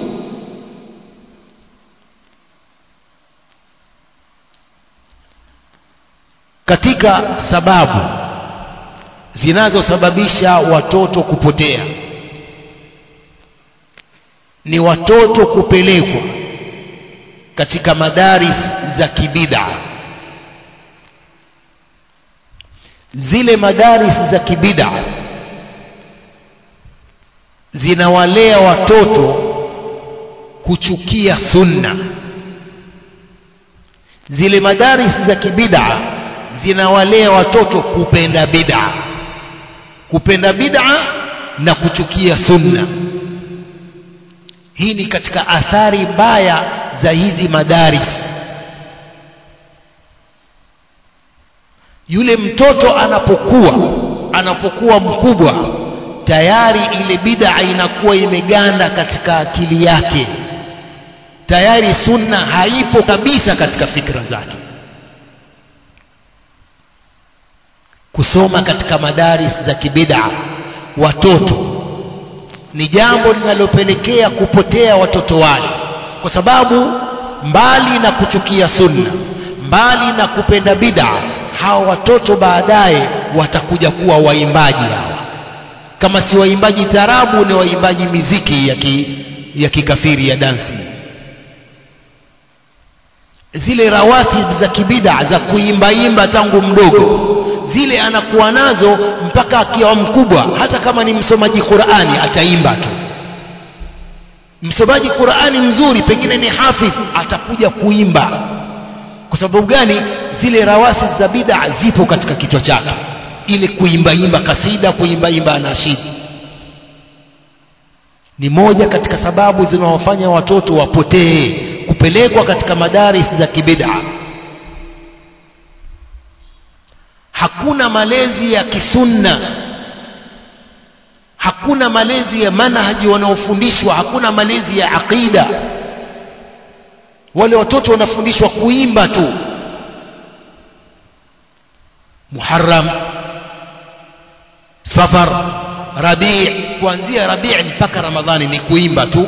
Speaker 1: katika sababu zinazosababisha watoto kupotea ni watoto kupelekwa katika madaris za kibida zile madaris za kibida zinawalea watoto kuchukia sunna zile madaris za kibida zinawalea watoto kupenda bid'a kupenda bid'a na kuchukia sunna hii ni katika athari mbaya za hizi madaris yule mtoto anapokuwa anapokuwa mkubwa tayari ile bid'a inakuwa imeganda katika akili yake
Speaker 2: tayari sunna haipo kabisa katika fikra zake kusoma katika madaris za kibida watoto ni jambo linalopelekea kupotea watoto wale kwa sababu mbali na kuchukia sunna mbali na kupenda bid'a hawa watoto baadaye watakuja kuwa waimbaji hawa kama si waimbaji tarabu ni waimbaji miziki ya, ki, ya kikafiri ya dansi zile rawatib za kibida za kuimbaimba tangu mdogo zile anakuwa nazo mpaka akiwa mkubwa hata kama ni msomaji qurani ataimba tu msomaji qurani mzuri pengine ni hafidh atakuja kuimba kwa sababu gani zile rawasi za bid'a zipo katika kichwa chake ile kuimbaimba kasida kuimbaimba anashid ni moja katika sababu zinawafanya watoto wapotee kupelekwa katika madaris za kibid'a hakuna malezi ya kisunna hakuna malezi ya manhaji wanaofundishwa hakuna malezi ya aqida wale watoto wanafundishwa kuimba tu muharram safar rabii kuanzia rabii mpaka ramadhani ni kuimba tu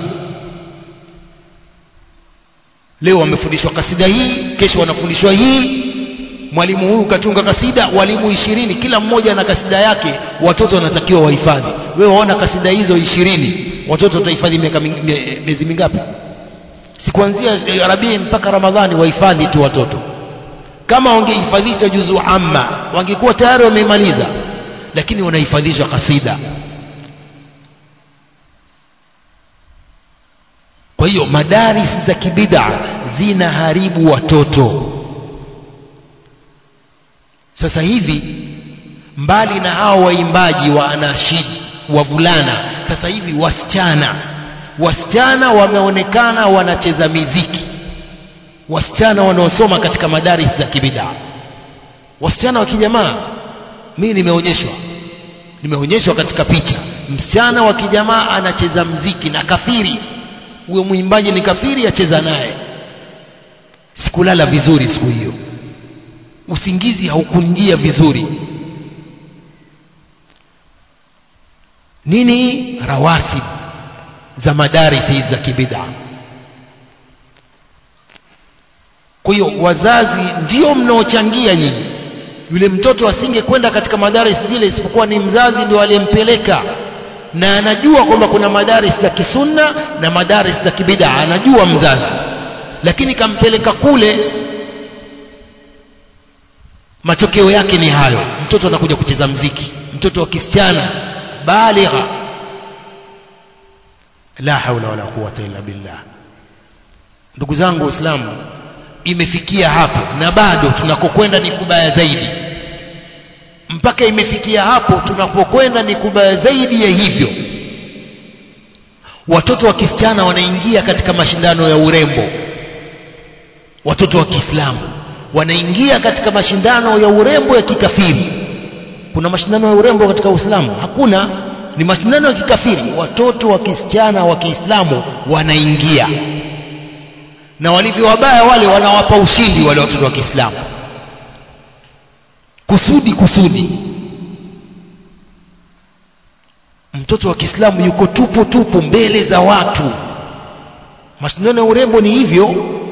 Speaker 2: leo wamefundishwa kasida hii kesho wanafundishwa hii mwalimu huyu katunga kasida walimu ishirini kila mmoja na kasida yake watoto wanatakiwa wahifadhi wewe waona kasida hizo ishirini watoto watahifadhi miaka miezi mingapi si kuanzia rabii mpaka ramadhani wahifadhi tu watoto kama wangehifadhishwa juzu amma wangekuwa tayari wamemaliza lakini wanahifadhishwa kasida kwa hiyo madaris za kibida zinaharibu watoto sasa hivi mbali na hao waimbaji wa anashid wavulana sasa hivi wasichana wasichana wameonekana wanacheza miziki wasichana wanaosoma katika madaris za kibidaa wasichana wa kijamaa mimi nimeonyeshwa nimeonyeshwa katika picha msichana wa kijamaa anacheza mziki na kafiri huyo mwimbaji ni kafiri acheza naye sikulala vizuri siku hiyo usingizi haukunjia vizuri nini rawasib za madarisi za kibida kwa hiyo wazazi ndio mnaochangia nyinyi yule mtoto asingekwenda katika madaris zile isipokuwa ni mzazi ndio aliyempeleka na anajua kwamba kuna madaris za kisunna na madaris za kibida anajua mzazi lakini kampeleka kule matokeo yake ni hayo mtoto anakuja kucheza mziki mtoto wa kisichana baligha la haula wala quwata illa billah ndugu zangu waislamu imefikia hapo na bado tunakokwenda ni kubaya zaidi mpaka imefikia hapo tunapokwenda ni kubaya zaidi ya hivyo watoto wa kisichana wanaingia katika mashindano ya urembo watoto wa kiislamu wanaingia katika mashindano ya urembo ya kikafiri kuna mashindano ya urembo katika uislamu hakuna ni mashindano ya kikafiri watoto wa kisichana wa kiislamu wanaingia na walivyo wabaya wale wanawapa ushindi wale watoto wa kiislamu kusudi kusudi mtoto wa kiislamu yuko tupu tupu mbele za watu mashindano ya urembo ni hivyo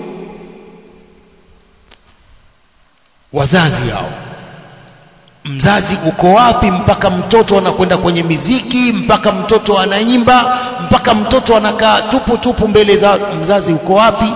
Speaker 2: wazazi hao mzazi uko wapi mpaka mtoto anakwenda kwenye miziki mpaka mtoto anaimba mpaka mtoto anakaa tupu tupu mbele za mzazi uko wapi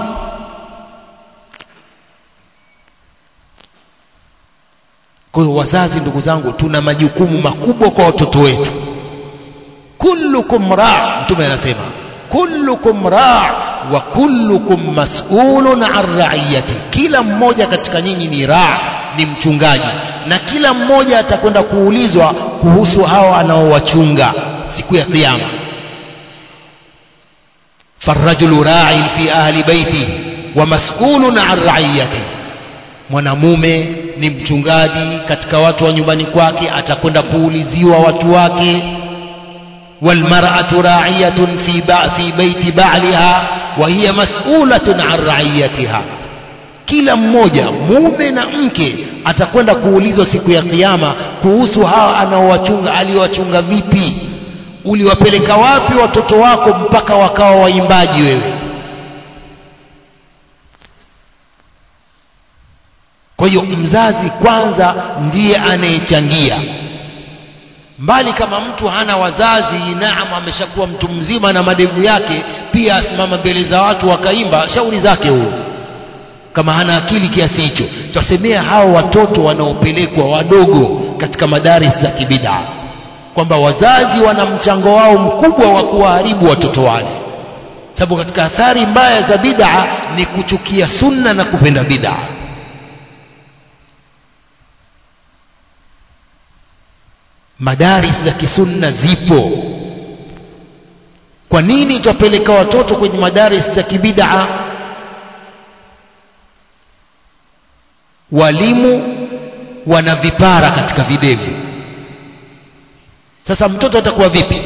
Speaker 2: kwa hiyo wazazi ndugu zangu tuna majukumu makubwa kwa watoto wetu kullukum raa mtume anasema kullukum raa wa kullukum mas'ulun an ra'iyati kila mmoja katika nyinyi ni raa ni mchungaji na kila mmoja atakwenda kuulizwa kuhusu hawa anaowachunga siku ya kiyama farajulu ra'in fi ahli baiti wa mas'ulun an ra'iyati mwanamume ni mchungaji katika watu wa nyumbani kwake atakwenda kuuliziwa watu wake والمرأة راعية في في بيت بعلها وهي مسؤولة عن رعيتها kila mmoja mume na mke atakwenda kuulizwa siku ya kiyama kuhusu hawa anaowachunga aliwachunga vipi uliwapeleka wapi watoto wako mpaka wakawa waimbaji wewe kwa hiyo mzazi kwanza ndiye anayechangia mbali kama mtu hana wazazi naam ameshakuwa mtu mzima na madevu yake pia asimama mbele za watu wakaimba shauri zake huyo kama hana akili kiasi hicho twasemea hao watoto wanaopelekwa wadogo katika madaris za kibidaa kwamba wazazi wana mchango wao mkubwa wa kuwaharibu watoto wale sababu katika athari mbaya za bidaa ni kuchukia sunna na kupenda bidaa madaris za kisunna zipo kwa nini twapeleka watoto kwenye madaris za kibidaa walimu wana vipara katika videvu sasa mtoto atakuwa vipi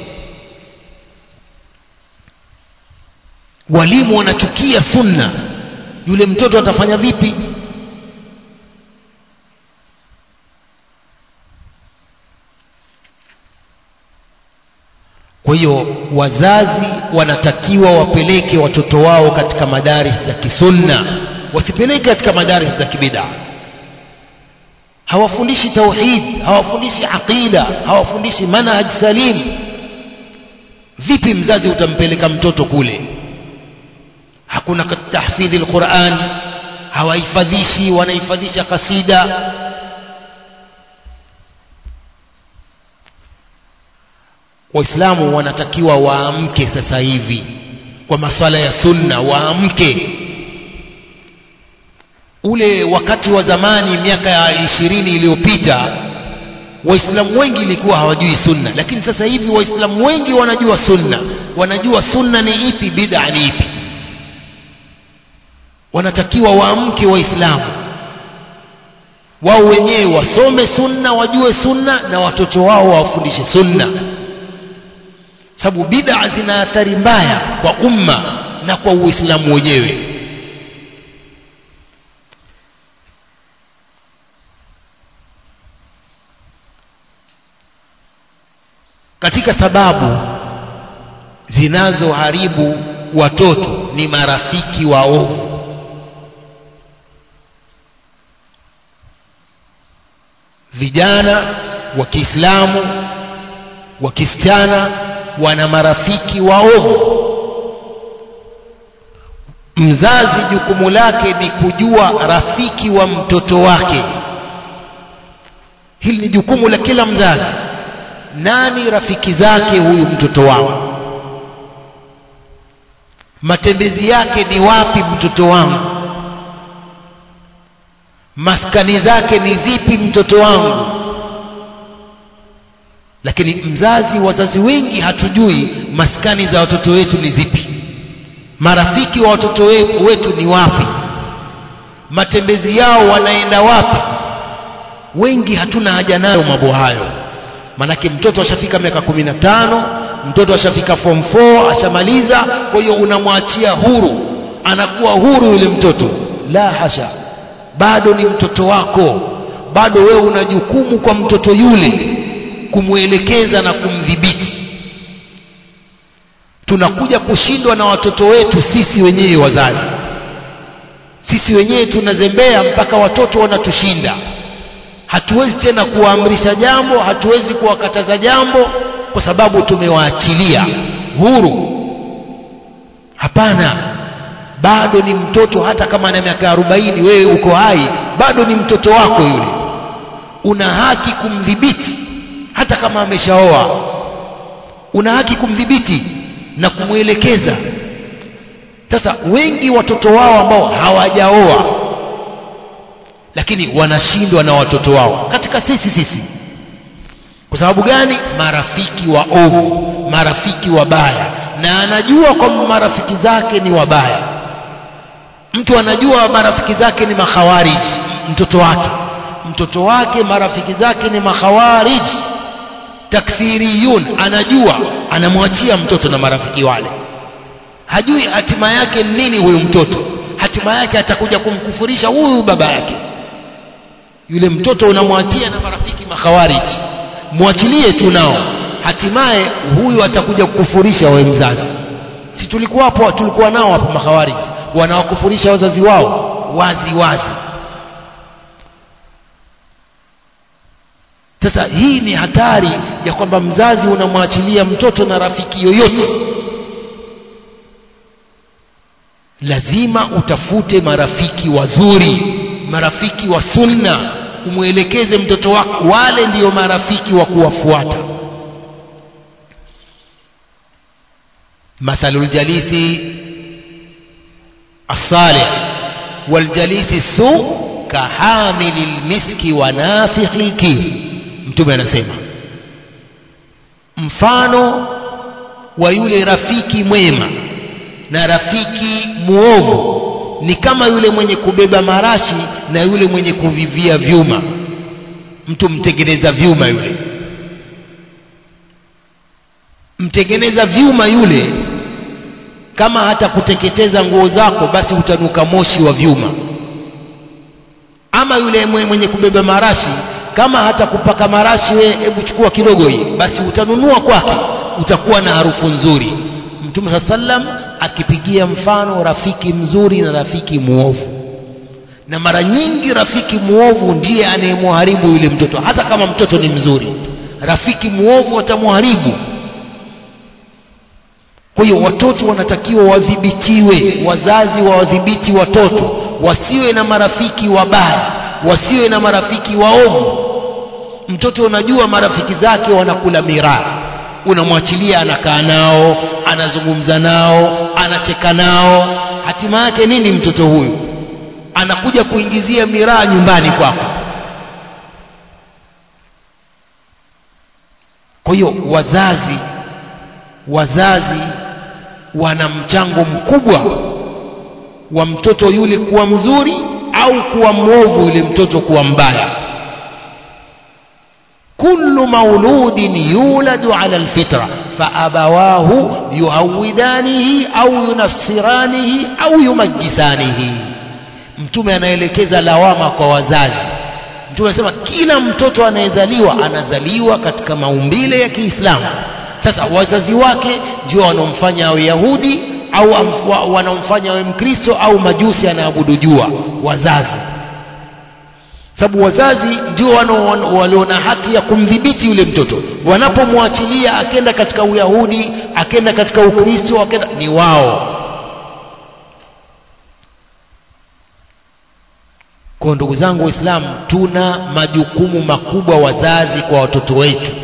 Speaker 2: walimu wanachukia sunna yule mtoto atafanya vipi kwa hiyo wazazi wanatakiwa wapeleke watoto wao katika madaris za kisunna wasipeleke katika madaris za kibidaa hawafundishi tauhid hawafundishi aqida hawafundishi manhaj salim vipi mzazi utampeleka mtoto kule hakuna tahfidhi lquran hawahifadhishi wanahifadhisha kasida waislamu wanatakiwa waamke sasa hivi kwa maswala ya sunna waamke ule wakati wa zamani miaka ya ishirini iliyopita waislamu wengi ilikuwa hawajui sunna lakini sasa hivi waislamu wengi wanajua sunna wanajua sunna ni ipi bid'a ni ipi wanatakiwa waamke waislamu wao wenyewe wasome sunna wajue sunna na watoto wao wawafundishe sunna sababu bid'a zina athari mbaya kwa umma na kwa uislamu wenyewe katika sababu zinazoharibu watoto ni marafiki waovu vijana wa kiislamu wa kisichana wana marafiki waovu mzazi jukumu lake ni kujua rafiki wa mtoto wake hili ni jukumu la kila mzazi nani rafiki zake huyu mtoto wangu matembezi yake ni wapi mtoto wangu maskani zake ni zipi mtoto wangu lakini mzazi wazazi wengi hatujui maskani za watoto wetu ni zipi marafiki wa watoto wetu ni wapi matembezi yao wanaenda wapi wengi hatuna haja nayo mambo hayo manake mtoto ashafika miaka kumi na tano mtoto ashafika form 4 ashamaliza kwa hiyo unamwachia huru anakuwa huru yule mtoto la hasha bado ni mtoto wako bado wewe una jukumu kwa mtoto yule kumwelekeza na kumdhibiti tunakuja kushindwa na watoto wetu sisi wenyewe wazazi sisi wenyewe tunazembea mpaka watoto wanatushinda hatuwezi tena kuwaamrisha jambo hatuwezi kuwakataza jambo kwa sababu tumewaachilia huru hapana bado ni mtoto hata kama ana miaka arobaini wewe uko hai bado ni mtoto wako yule una haki kumdhibiti hata kama ameshaoa una haki kumdhibiti na kumwelekeza sasa wengi watoto wao ambao hawajaoa lakini wanashindwa na watoto wao katika sisi sisi kwa sababu gani marafiki wa ovu marafiki wabaya na anajua kwamba marafiki zake ni wabaya mtu anajua marafiki zake ni makhawarij mtoto wake mtoto wake marafiki zake ni makhawarij takthiriyun anajua anamwachia mtoto na marafiki wale hajui hatima yake ni nini huyu mtoto hatima yake atakuja kumkufurisha huyu baba yake yule mtoto unamwachia na marafiki makhawariji mwachilie tu nao hatimaye huyu atakuja kukufurisha wewe mzazi si tulikuwa hapo tulikuwa nao hapo makhawariji wanawakufurisha wazazi wao wazi wazi sasa hii ni hatari ya kwamba mzazi unamwachilia mtoto na rafiki yoyote lazima utafute marafiki wazuri marafiki wa sunna umwelekeze mtoto wako wale ndiyo marafiki wa kuwafuata mathalu ljalisi الصالح والجليس السوء كحامل المسك ونافخ الكير mtume anasema mfano wa yule rafiki mwema na rafiki muovu ni kama yule mwenye kubeba marashi na yule mwenye kuvivia vyuma mtu mtengeneza vyuma yule mtengeneza vyuma yule kama hata kuteketeza nguo zako basi utanuka moshi wa vyuma ama yule mwenye kubeba marashi kama hata kupaka marashi we hebu chukua kidogo hii basi utanunua kwake utakuwa na harufu nzuri mtume saa sallam akipigia mfano rafiki mzuri na rafiki muovu na mara nyingi rafiki muovu ndiye anayemharibu yule mtoto hata kama mtoto ni mzuri rafiki muovu atamharibu kwa hiyo watoto wanatakiwa wadhibitiwe wazazi wawadhibiti watoto wasiwe na marafiki wabaya wasiwe na marafiki waovu mtoto unajua marafiki zake wanakula miraa unamwachilia anakaa nao anazungumza nao anacheka nao hatima yake nini mtoto huyu anakuja kuingizia miraa nyumbani kwako kwa hiyo wazazi wazazi wana mchango mkubwa wa mtoto yule kuwa mzuri au kuwa mwovu yule mtoto kuwa mbaya kullu mauludin yuladu ala alfitra faabawahu yuhawidanihi au yunassiranihi au yumajisanihi mtume anaelekeza lawama kwa wazazi mtume anasema kila mtoto anayezaliwa anazaliwa katika maumbile ya kiislamu sasa wazazi wake ndio wanaomfanya awe yahudi au wanaomfanya awe mkristo au majusi anaabudu jua wazazi sababu wazazi ndio walio na haki ya kumdhibiti yule mtoto wanapomwachilia akenda katika uyahudi akenda katika ukristo akenda ni wao kwa ndugu zangu waislamu tuna majukumu makubwa wazazi kwa watoto wetu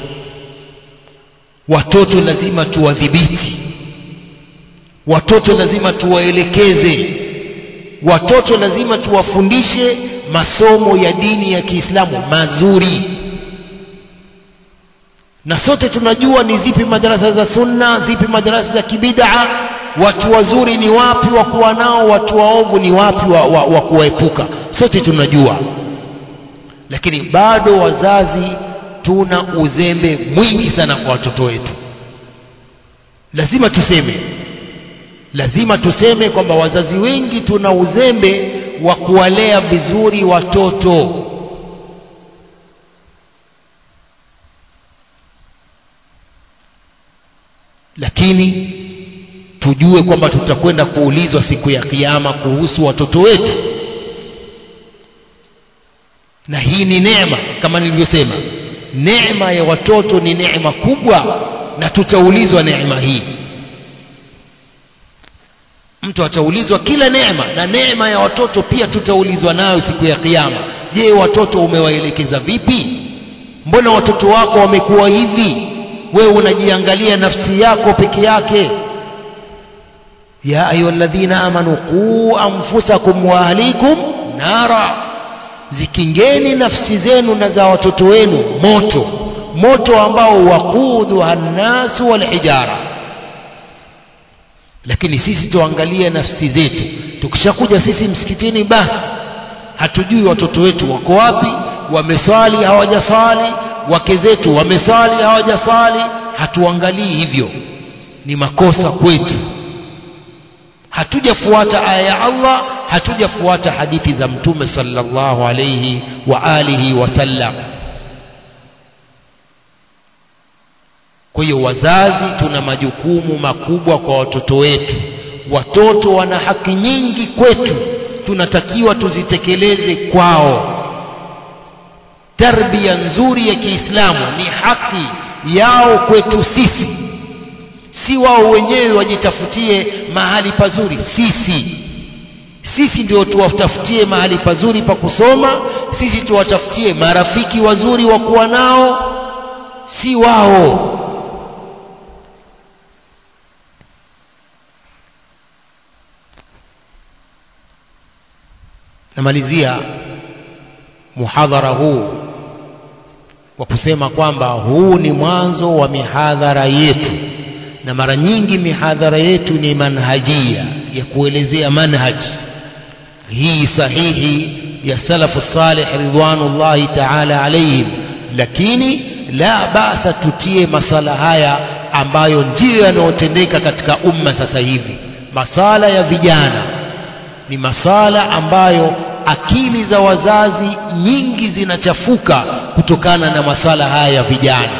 Speaker 2: watoto lazima tuwadhibiti watoto lazima tuwaelekeze watoto lazima tuwafundishe masomo ya dini ya kiislamu mazuri na sote tunajua ni zipi madarasa za sunna zipi madarasa za kibidaa watu wazuri ni wapi wa kuwa nao watu waovu ni wapi wa, wa, wa kuwaepuka sote tunajua lakini bado wazazi tuna uzembe mwingi sana kwa watoto wetu lazima tuseme lazima tuseme kwamba wazazi wengi tuna uzembe wa kuwalea vizuri watoto lakini tujue kwamba tutakwenda kuulizwa siku ya kiyama kuhusu watoto wetu na hii ni neema kama nilivyosema neema ya watoto ni neema kubwa na tutaulizwa neema hii mtu ataulizwa kila neema na neema ya watoto pia tutaulizwa nayo siku ya kiyama je watoto umewaelekeza vipi mbona watoto wako wamekuwa hivi wewe unajiangalia nafsi yako peke yake ya ayuha alladhina amanu quu anfusakum wa ahlikum nara zikingeni nafsi zenu na za watoto wenu moto moto ambao waquduha nnasu walhijara lakini sisi tuangalie nafsi zetu tukishakuja sisi msikitini basi hatujui watoto wetu wako wapi wameswali hawajaswali wake zetu wamesali hawajasali hatuangalii hivyo ni makosa kwetu hatujafuata aya ya Allah hatujafuata hadithi za mtume sallallahu alayhi wa alihi wasallam kwa hiyo wazazi tuna majukumu makubwa kwa watoto wetu watoto wana haki nyingi kwetu tunatakiwa tuzitekeleze kwao tarbia nzuri ya Kiislamu ni haki yao kwetu sisi si wao wenyewe wajitafutie mahali pazuri sisi sisi ndio tuwatafutie mahali pazuri pa kusoma sisi tuwatafutie marafiki wazuri wa kuwa nao si wao namalizia muhadhara huu kwa kusema kwamba huu ni mwanzo wa mihadhara yetu na mara nyingi mihadhara yetu ni manhajia ya kuelezea manhaj hii sahihi ya salafu salih ridwanullahi taala alaihim lakini la basa tutie masala haya ambayo ndiyo yanayotendeka katika umma sasa hivi masala ya vijana ni masala ambayo akili za wazazi nyingi zinachafuka kutokana na masala haya ya vijana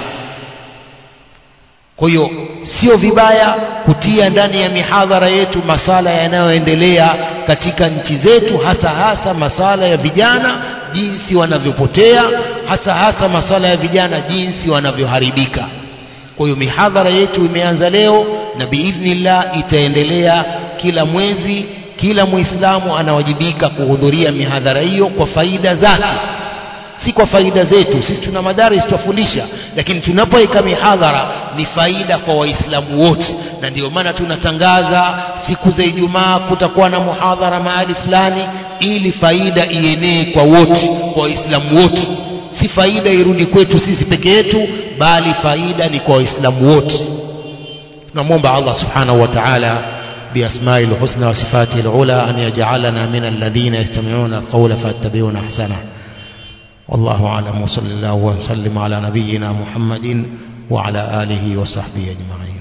Speaker 2: kwa hiyo sio vibaya kutia ndani ya mihadhara yetu masala yanayoendelea katika nchi zetu hasa hasa masala ya vijana jinsi wanavyopotea hasa hasa masala ya vijana jinsi wanavyoharibika kwa hiyo mihadhara yetu imeanza leo na biidhnillah itaendelea kila mwezi kila muislamu anawajibika kuhudhuria mihadhara hiyo kwa faida zake si kwa faida zetu sisi tuna madaris tutafundisha lakini tunapoweka mihadhara ni faida kwa waislamu wote na ndio maana tunatangaza siku za ijumaa kutakuwa na muhadhara mahali fulani ili faida ienee kwa wote kwa waislamu wote si faida irudi kwetu sisi peke yetu bali faida ni kwa waislamu wote tunamwomba allah subhanahu wa ta'ala بأسماء الحسنى وصفاته العلى أن يجعلنا من الذين يستمعون القول فيتبعون أحسنه والله أعلم وصلى الله وسلم على نبينا محمد وعلى آله وصحبه أجمعين